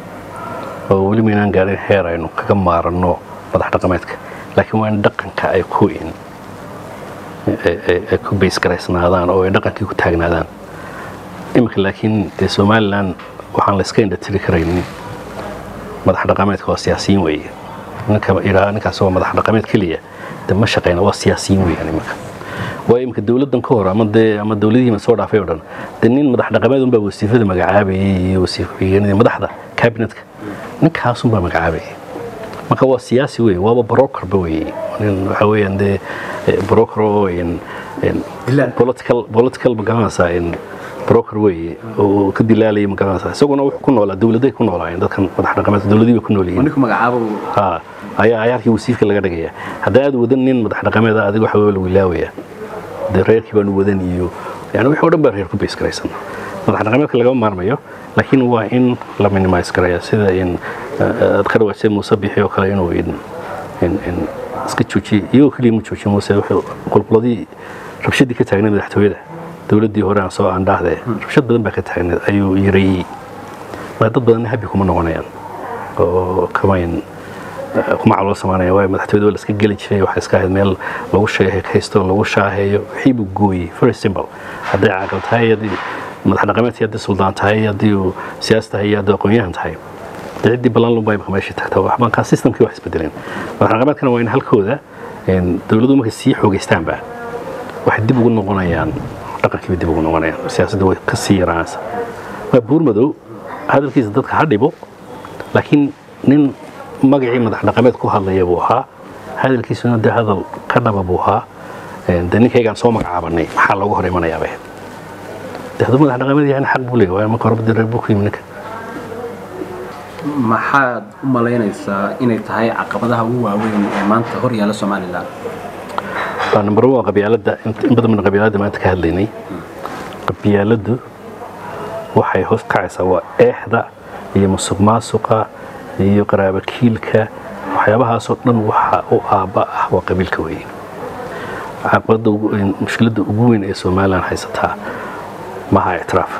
oo weli maynaan gaadhin heer aynu kaga maaranno madax dhaqameedka laakiin waa in dhaqanka ay ku in ay ku baysgaraysnaadaan oo ay dhaqankii ku taagnaadaan iminka laakiin dee somalilan waxaan la iska indhatiri karaynin madax dhaqameedka waa siyaasiyiin weeye ninka idhaa ninkaas waa madax dhaqameed keliya de ma shaqeyna waa siyaasiyiin weeyaan iminka waa iminka dowladdan ka hor ama dee ama dowladihiima soo dhaafay oo dhan dee nin madax dhaqameed unbaa wasiifada magacaabayay iyo wasiif ku-xigeenadii madaxda cabinetka ninkaasunbaa magacaabayay marka waa siyaasi weeye waaba brokerba weeye nin waxa weeyaan dee broker oo political political magaranaysaa broker weeye oo ka dilaalaya magaranaysaa isaguna wuxuu ku noolaa dowladay ku noolaayeen dadkan madax dhaqameedka dowladii bay ku nool yihiin ninku magacaabo ha ayaa ayaarkii wasiifka laga dhigaya haddaa aad wadan nin madax dhaqameed ah adiga waxa lagu ilaawaya dee reerkii baanu wadan iyo yani wixii o dhan baa reer ku bays garaysan madax dhaqameedka lagama maarmayo laakiin waa in la minimise garaya sida in aad ka dhawaajsay muuse bixi oo kale inuu iska joojiye iyagoo keliya ma joojiye muuse wuxuu qulquladii rabshadii ka taagneed madaxtooyada dowladdii hore aan soo aandhaahde rabshad badan baa ka taagneed ayuu yareeyey waa dad badanna habi kuma noqonayaan oo kamayn kuma caloo samaanaya waayo madaxtooyada waa la iska geli jiray waxay iska ahayd meel lagu sheekaysto lagu shaaheeyo wixii buu gooyey very simple hadday caaqil tahay haddii madax dhaqameedkii haddii suldaan tahay haddii uu siyaas tahay iyo haddii aqoon-yahan tahay dee ciddii ballan lunbaa imaka meeshii tagta waxbankaa systemkii wax isbedeleen madax dhaqameedkana waa in halkooda dowladdu markay sii xoogaystaanba waxay dib ugu noqonayaan dhaqankii bay dib ugu noqonayaan siyaasadda way ka sii yaraanaysa waa buurmadow hadalkiisa dadka ha dhibo laakiin nin magacii madax dhaqameed ku hadlaya buu ahaa hadalkiisuna dee hadal ka dhaba buu ahaa dee ninkaygaan soo magacaabanay maxaa looga hor imanayaa bay dee hadduu madax dhaqameed yahay xaq buu leeyahay waayo marka horeba dee reer buu ku yimi ninka maxaad u malaynaysaa inay tahay caqabadaha ugu waaweyn ee maanta hor yaalla somalilan waa number one waa qabyaaladda in badan baan qabyaaladda maanta ka hadlaynay qabyaaladdu waxay hoos kacaysaa waa eexda iyo musuq maasuqa iyo qaraabakiilka waxyaabahaasoo dhan waxa u aabba ah waa qabiilka weeye caqabadda mushkiladda ugu weyn ee somalilan haysataa maha ictiraaf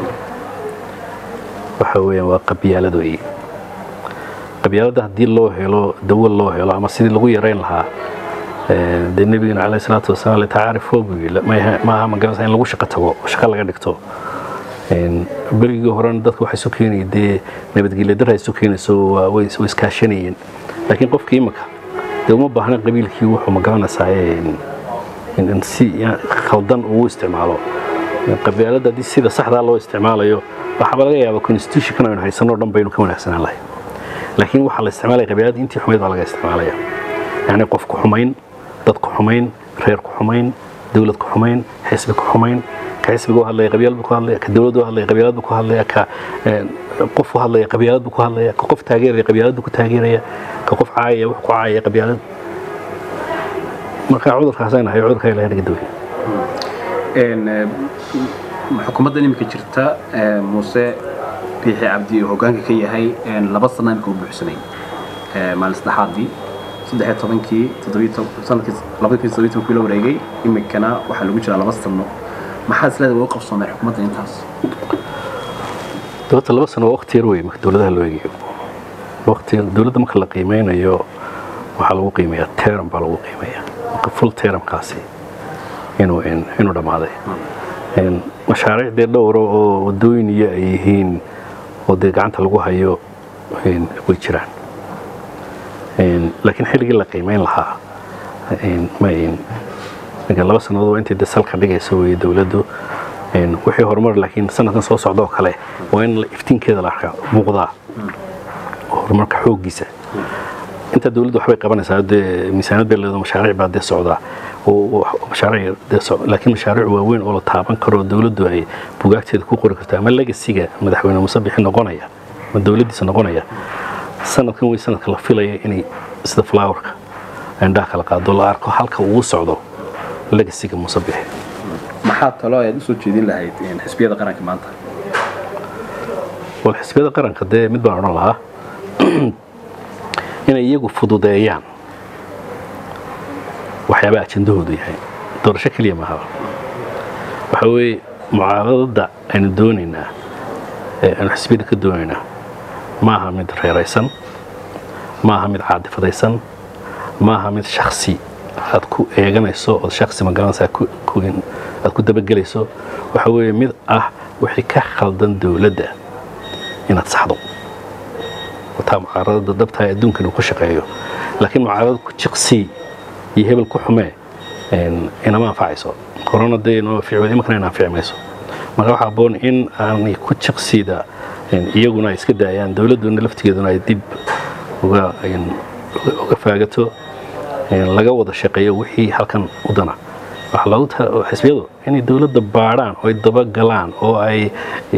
waxa weeyaan waa qabyaalad weeye qabyaaladda haddii loo helo dawo loo helo ama sidii lagu yarayn lahaa dee nebigana caleyh salaatu wasalaam litacaarifoo buu yidhi maaha magaranaysa in lagu shaqo tago shaqo laga dhigto berigii horena dadka waxay soo keenaya dee nabadgelya dar ay soo keenayso way iskaashanayeen laakiin qofkii imika dee uma baahna qabiilkii wuxuu magaranaysaa in si khaldan ugu isticmaalo qabyaaladda haddii sida saxdaa loo isticmaalayo waxaaba laga yaabaa constitutionkan aynu haysanoo dhan baynu ka wanaagsanaan lahay laakiin waxaa la isticmaalaya qabyaaladda intii xumayd baa laga isticmaalaya yacni qof ku xumayn dad ku xumayn reer ku xumayn dowlad ku xumayn xisbi ku xumayn ka xisbiga u hadlaya qabyaalad buu ku hadlaya ka dowladda u hadlaya qabyaalad buu ku hadlaya ka qof u hadlaya qabyaalad buu ku hadlaya ka qof taageeraya qabyaalad buu ku taageeraya ka qof caayaya wax ku caayaya qabyaalad marka cudurkaasaan ahay cudurka ilahay naga dawey xukuumadda iminka jirta muuse biixi cabdi oo hoggaanka ka yahay laba sana imika u buuxsamay maalin saddexaadii saddex iyo tobankii sanadkii labadii todobiyi tobankii la wareegay iminkana waxaa lagu jiraa laba sano maxaa isleeda uga qabsoomay xukuumadda intaas dowladda laba sano waa waqti yar wey marka dowladaha loo eegayo waqti dowladda marka la qiimeynayo waxaa lagu qiimeeyaa teram baa lagu qiimeeyaa marka full teramkaasi inuu inuu dhammaaday mashaariic dee dhowra oo wadooyin iyo ay yihiin oo dee gacanta lagu hayo way jiraan laakiin xilligii la qiimeyn lahaa ma laba sannadood waa intay de salka dhigaysa weye dowladdu wixii horumar laakiin sanadkan soo socda oo kale waa in iftiinkeeda la arkaa muuqdaa horumarka xooggiisa intaa dowladdu waxbay qabanaysaa dee miisaanad bay leedo mashaariic baa dee socdaa mashaariic dee laakiin mashaariic waaweyn oo la taaban karo dowladdu ay bugaagteeda ku qori karto ama legasiga madaxweyne muuse bixi noqonaya ama dowladdiisa noqonaya sanadkan wey sanadka la filaya inay sida flowerka indhaha kala qaado la arko halka uu socdo legasiga muuse bixi maxaa talo ayaad usoo jeedin lahayd xisbiyada qaranka maanta wal xisbiyada qaranka dee mid baan odhan lahaa inay iyagu fududeeyaan waxyaabaa ajendahoodu yahay doorasho keliya maaha waxa weeye mucaaradada aynu doonaynaa ee aynu xisbiyada ka doonaynaa maaha mid reeraysan maaha mid caadifadaysan maaha mid shaksi aad ku eeganayso ood shaksi magaranaysa aad ku dabagelayso waxa weeye mid ah wixii ka khaldan dowladda inaad saxdo wataa mucaaradada dhabtaa adduunkan uu ku shaqeeyo laakiin mucaarada ku jiqsii iyo hebel ku xumee inama anfacayso corona dee inoo ficil imankana ina anfici mayso marka waxaa aboon in aanay ku jiqsiida iyaguna ay iska daayaan dowladduna laftigeeduna ay dib uga uga faagato laga wada shaqeeyo wixii halkan u dana xisbiyadu inay dowladda baadhaan oo ay dabagalaan oo ay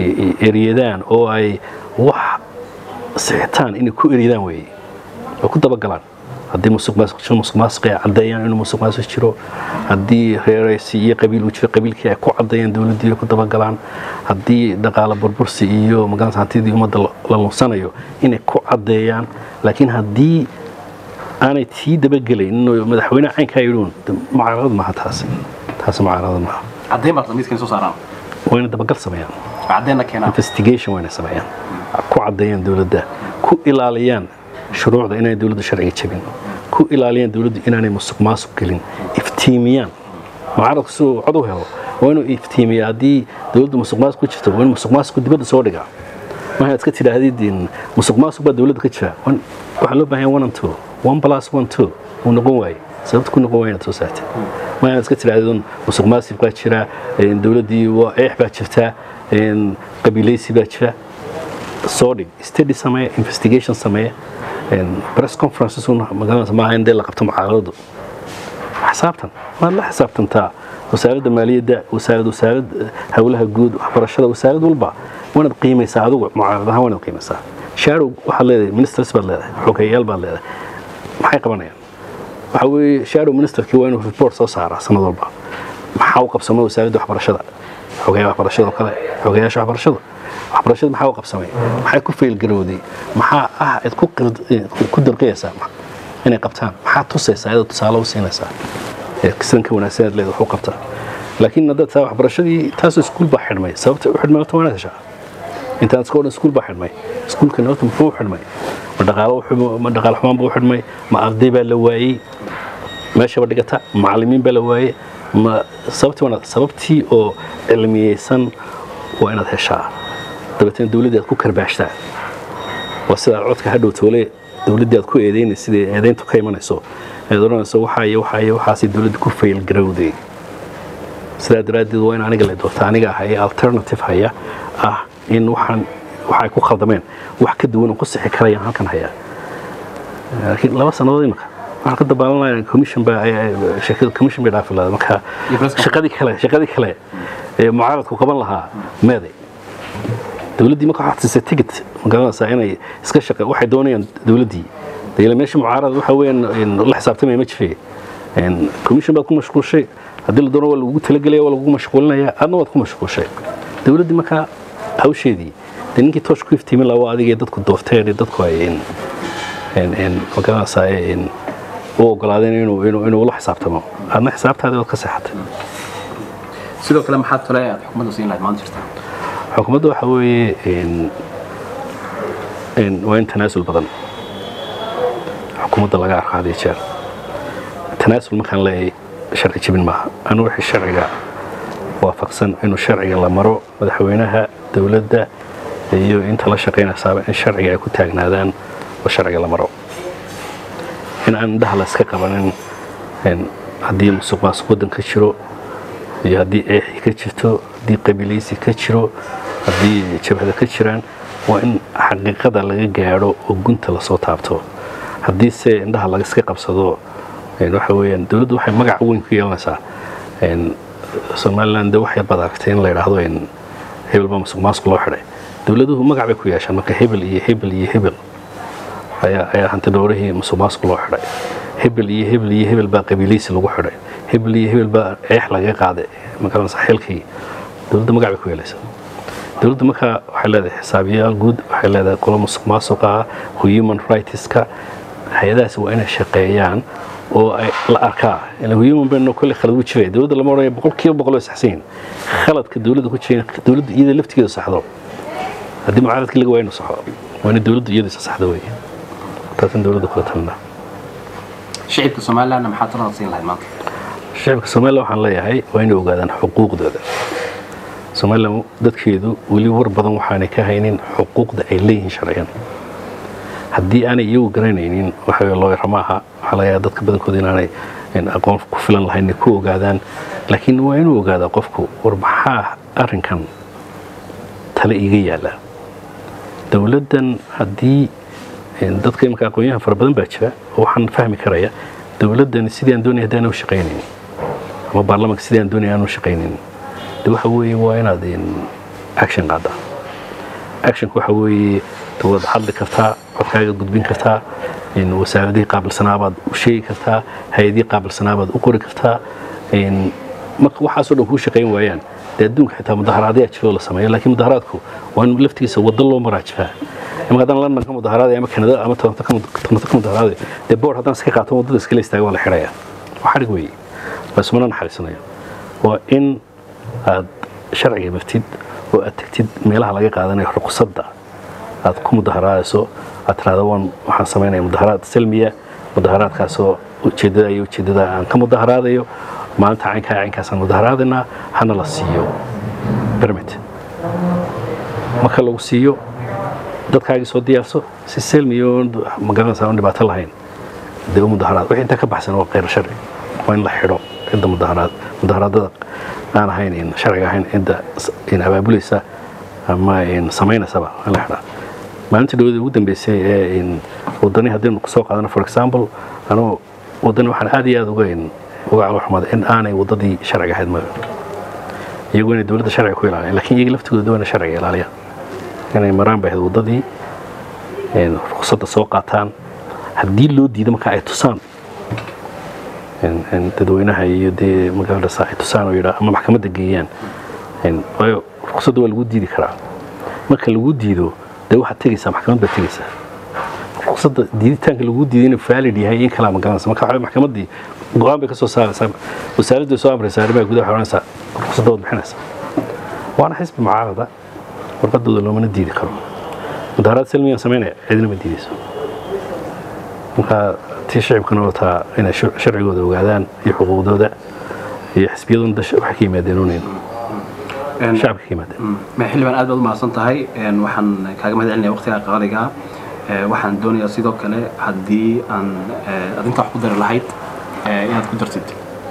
eryadaan oo ay wax sixitaan inay ku eryadaan weeye oo ku dabagalaan haddii musuq maasuq ay caddeeyaan inuu musuq maasuq jiro haddii reeraysi iyo qabiil uu jiro qabiilkii ay ku caddeeyaan dowladdii ay ku dabagalaan haddii dhaqaale burbursi iyo magaalada hantidii ummadda la lunsanayo inay ku caddeeyaan laakiin haddii aanay tii dabagelayn inuu madaxweyne caynkaa yidhuun mucaarad maaha taasi taasi mucaarad maaha caddayn baa miidkan soo saaraan waa inay dabagal sameeyaan caddayna keenaan investigation waa inay sameeyaan ku caddeeyaan dowladda ku ilaaliyaan shuruucda inay dowladdu sharciga jabin ku ilaaliyaan dowladdu inaanay musuq maasuq gelin iftiimiyaan mucaaradku siduu cod u helo waa inuu iftiimiya haddii dowladdu musuq maasuq ku jirto waa in musuq maasuqku dibadda soo dhigaa maaha iska tidhaahdid musuq maasuq baa dowladda ka jira waxaa loo baahan one and two one plus one two uu noqon waaye sababta ku noqon waaya inaad soo saartay maaha iska tidhaahdid musuq maasuq baa jira dowladdii waa eex baa jirta qabiilaysi baa jira soo dhig study samee investigation samee press conferences magaalada maaha in dee la qabto mucaaradadu xisaabtan waad la xisaabtantaa wasaaradda maaliyadda wasaarad wasaarad howlaha guud waxbarashada wasaarad walba waanaad qiimaysaa adigu mucaarad ahaan waanaad qiimaysaa shaarow waxaad leedahay ministers baad leedahay xogeyayaal baad leedahay maxay qabanayaan waxa weeye shaarow ministerkii waa inuu report soo saaraa sanad walba maxaa u qabsamay wasaaradda waxbarashada xogeyaha waxbarashada oo kale xogeyaasha waxbarashada waxbarashada maxaa u qabsamay maxay ku faylgarowday maxaa ah cid ku dirqiyaysaa inay qabtaan maxaa tusaysaa iyadoo tusaale u siinaysaa sidan ka wanaagsan aad leedahay wax u qabtaa laakiin haddaad taa waxbarashadii taasoo iskuul baa xidhmay sababta u xidhmay horta waanaad heshaa intaan iska odhan iskuul baa xidhmay iskuulkan horta muxuu u xidhmay ma dhaqaalo ma dhaqaal xumaan buu u xidhmay ma arday baa la waayey meeshaba dhigata macallimiin baa la waayey ma sababtii waanaad sababtii oo cilmiyeysan waa inaad heshaa dabeetana dowladdii aad ku karbaashtaa waa sidaa codka hadhow toole dowladdii aad ku eedeynaysa sidai eedeyntu ka imanayso eed odhanayso waxaa iyo waxaa iyo waxaasay dowladda ku faylgarowday sidaa daraaddeed waa in aniga la doorta aniga ah ee alternative haya ah in waxaan waxay ku khaldameen wax ka duwan oo ku sixi karayaan halkan hayaa laakiin laba sannadood imika waxaan ka dabaalanaya commission baa shirkada commission bay dhaafi lahaa marka shaqadii kale shaqadii kale ee mucaaradku qaban lahaa meeday dowladdii marka waxaad siisay ticket magaranaysaa inay iska shaqa waxay doonayaan dowladdii dayla meesha mucaarad waxa weeyaan la xisaabtamaya ma jiray commission baad ku mashquulshay haddii la doono waa lagugu talagelaya waa lagugu mashquulinaya adna waad ku mashquulshay dowladdii markaa hawsheedii dee ninkii toosh ku iftiimin lahaa waa adigee dadku doorteen dadku ay magaranaysaa u ogolaadeen inuu inuu la xisaabtamo adna xisaabtaadii waad ka seexatay sidoo kale maxaad tole aad xukuumadda siin lahayd maanta jirta xukuumadda waxa weeye waa in tanaasul badan xukuumadda laga arko had iyo jeer tanaasul markaan leeyahay sharci jebin maaha anu wixii sharciga waafaqsan inuu sharciga la maro madaxweynaha dowladda iyo inta la shaqaynaysaaba in sharciga ay ku taagnaadaan oo sharciga la maro in aan indhaha la iska qabanin haddii musuq maasuq waddan ka jiro iyo haddii eexi ka jirto haddii qabiilaysi ka jiro haddii jabhada ka jiraan waa in xaqiiqada laga gaadho oo gunta lasoo taabto haddii se indhaha laga iska qabsado waxa weeyaan dowladdu waxay magac weyn ku yeelanaysaa somaliland de waxay bad aragtay in la yidhaahdo hebel baa musuq maasuq loo xidhay dowladuhu magac bay ku yeeshaan marka hebel iyo hebel iyo hebel ayaa ayaa hanti dhowrihii musuq maasuq loo xidhay hebel iyo hebel iyo hebel baa qabiilaysi lagu xidhay hebel iyo hebel baa eex laga qaaday magaranaysa xilkii dowladda magac bay ku yeelaysaa dowladda markaa waxay leedahay xisaabiyaal guud waxay leedahay qolo musuq maasuqa human rightska hay-adahaas waa inay shaqeeyaan oo ay la arkaa human bayno kolle khalad u jiray dowladda lama odhanaya boqolkiiba boqol way saxsan khaladka dowladda ku jiray dowladda iyada laftigeeda saxdo haddii mucaaradkii laga waayo inuu saxo waa inay dowladdu iyada isa saxdo weeye taasan dowladda kula talinaa shicibka somalilandna maxaa talada siin lahayd maanta shacabka somalilan waxaan leeyahay waa inay ogaadaan xuquuqdooda somalilan dadkeedu weli war badan waxaanay ka haynin xuquuqda ay leeyihiin sharciyan haddii aanay iyagu garanaynin waxa looyara ma aha waxaa laga yaaba dadka badankooda inaanay aqoon ku filan lahayn inay ku ogaadaan laakiin waa inuu ogaadaa qofku war maxaa arrinkan tale iga yaala dowladdan haddii dadka imika aqoonyahan fara badan baa jira oo waxaan fahmi karaya dowladdan sidii aan doonaya haddaan u shaqaynayn ama baarlamaanka sidii aan doonaya aan u shaqaynayn de waxa weeye waa inaad action qaadaa actionka waxa weeye waad hadli kartaa codkaaga gudbin kartaa wasaaradihii qaabilsanaabaad u sheegi kartaa hay-adihii qaabilsanaabaad u qori kartaa marka waxaasoo dhan kuu shaqayn waayaan dee adduunka xitaa mudaharaadyaa jiroo la sameeyo laakiin mudaharaadku waa in laftigiisa waddo loo maraajifaa imaka haddaan london ka mudaharaaday ama kanada ama toronto ka mudaharaaday dee boord haddaan iska qaato waddada iskala istaaga waa la xidhayaa waa xadhig weeye waa ismana naxariisanayo waa in aad sharciga martid oo aad tegtid meelaha laga qaadanayo ruqsadda aad ku mudaharaadayso aad tiraahdo waan waxaan samaynaya mudaharaad salmiya mudaharaadkaasoo ujeeddada iyo ujeeddada aan ka mudaharaadayo maalinta caynkaa caynkaasaan mudaharaadaynaa hana la siiyo permit marka lagu siiyo dadkaagii soo diyaarso si salmiya oo magaranaysa aan dhibaato lahayn dee u mudaharaad wixii intaa ka baxsan waa khayr sharci waa in la xidho cidda mudaharaad mudaharaadada aan ahayn sharciga ahayn cidda abaabulaysa ama samaynaysaba in la xidhaa maalinta dhawada ugu dambeysay ee wadani haddaynu soo qaadano for example anuu wadani waxaan aad iyo aad uga uga caloxumaaday in aanay waddadii sharciga ahayd maga iyagu inay dowladda sharciga ku ilaaliyaan lakiin iyaga laftigooda waa inay sharciga ilaaliyaan inay maraan bay ahayd waddadii ruqsadda soo qaataan haddii loo diido marka ay tusaan dadweynaha iyo dee magaalada ay tusaan oo yidhaa ama maxkamadda geeyaan waayo ruqsadda waa lagu diidi karaa marka lagu diido dee waxaad tegaysaa maxkamad baad tegaysaa ruqsadda diiditaanka lagu diiday inuu valid yahay in kalaa magaranaysa marka waxaa maxkamaddii go-aan bay ka soo saaraysaa wasaaraddu way soo amraysaa arrimaha gudaha waxay odhanaysaa ruqsadda waad bixinaysaa waana xisbi mucaarada warqadooda loomana diidi karo mudaharaad salmiyaan samaynaya cidina ma diidayso marka tii shicibkana wataa inay sharcigooda ogaadaan iyo xuquuqdooda iyo xisbiyaduna waxay ka yimaadeen unayn shacabka ka yimaadeen xildhibaan aad baad u mahadsan tahay waxaan kaaga mahad celinaya waqtigaa qaaliga waxaan doonayaa sidoo kale haddii aan adinta wax ku dari lahayd inaad ku dartid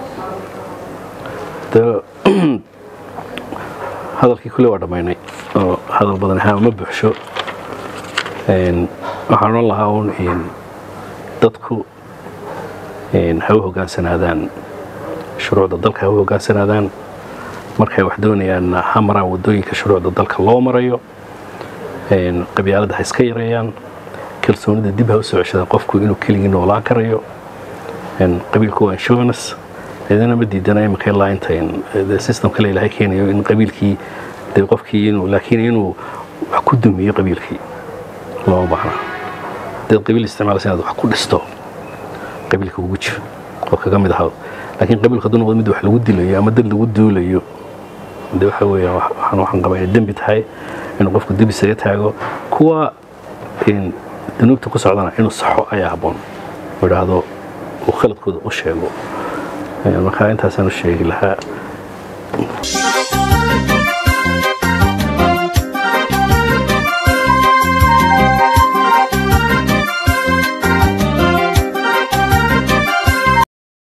hadalkii kule waa dhammaynay oo hadal badan ahaan ma buuxsho waxaan odhan lahaa un dadku ha u hogaansanaadaan shuruucda dalka ha u hogaansanaadaan markay wax doonayaan ha maraan waddooyinka shuruucda dalka loo marayo qabyaaladda ha iska yareeyaan kalsoonida dib ha u soo ceshadaan qofku inuu keligii noolaan karayo qabiilku waa insurance cidina ma diidana iminka ilaa inta system kale ilaahay keenayo in qabiilkii dee qofkii inuu laakiin inuu wax ku dumiyo qabiilkii looma baahna dad qabiil isticmaalaysa inaad wax ku dhisto qabiilka ugu jiro oo kaga mid ahaa laakiin qabiilku hadduu noqdo mid wax lagu dilayo ama dad lagu duulayo de waxa weeya waxaan waxaan qabaa inay dembi tahay inuu qofku dib isaga taago kuwa danuubta ku socdana inuu saxo ayaa habboon oo idhaahdo uu khaladkooda u sheego markaa intaasaan u sheegi lahaa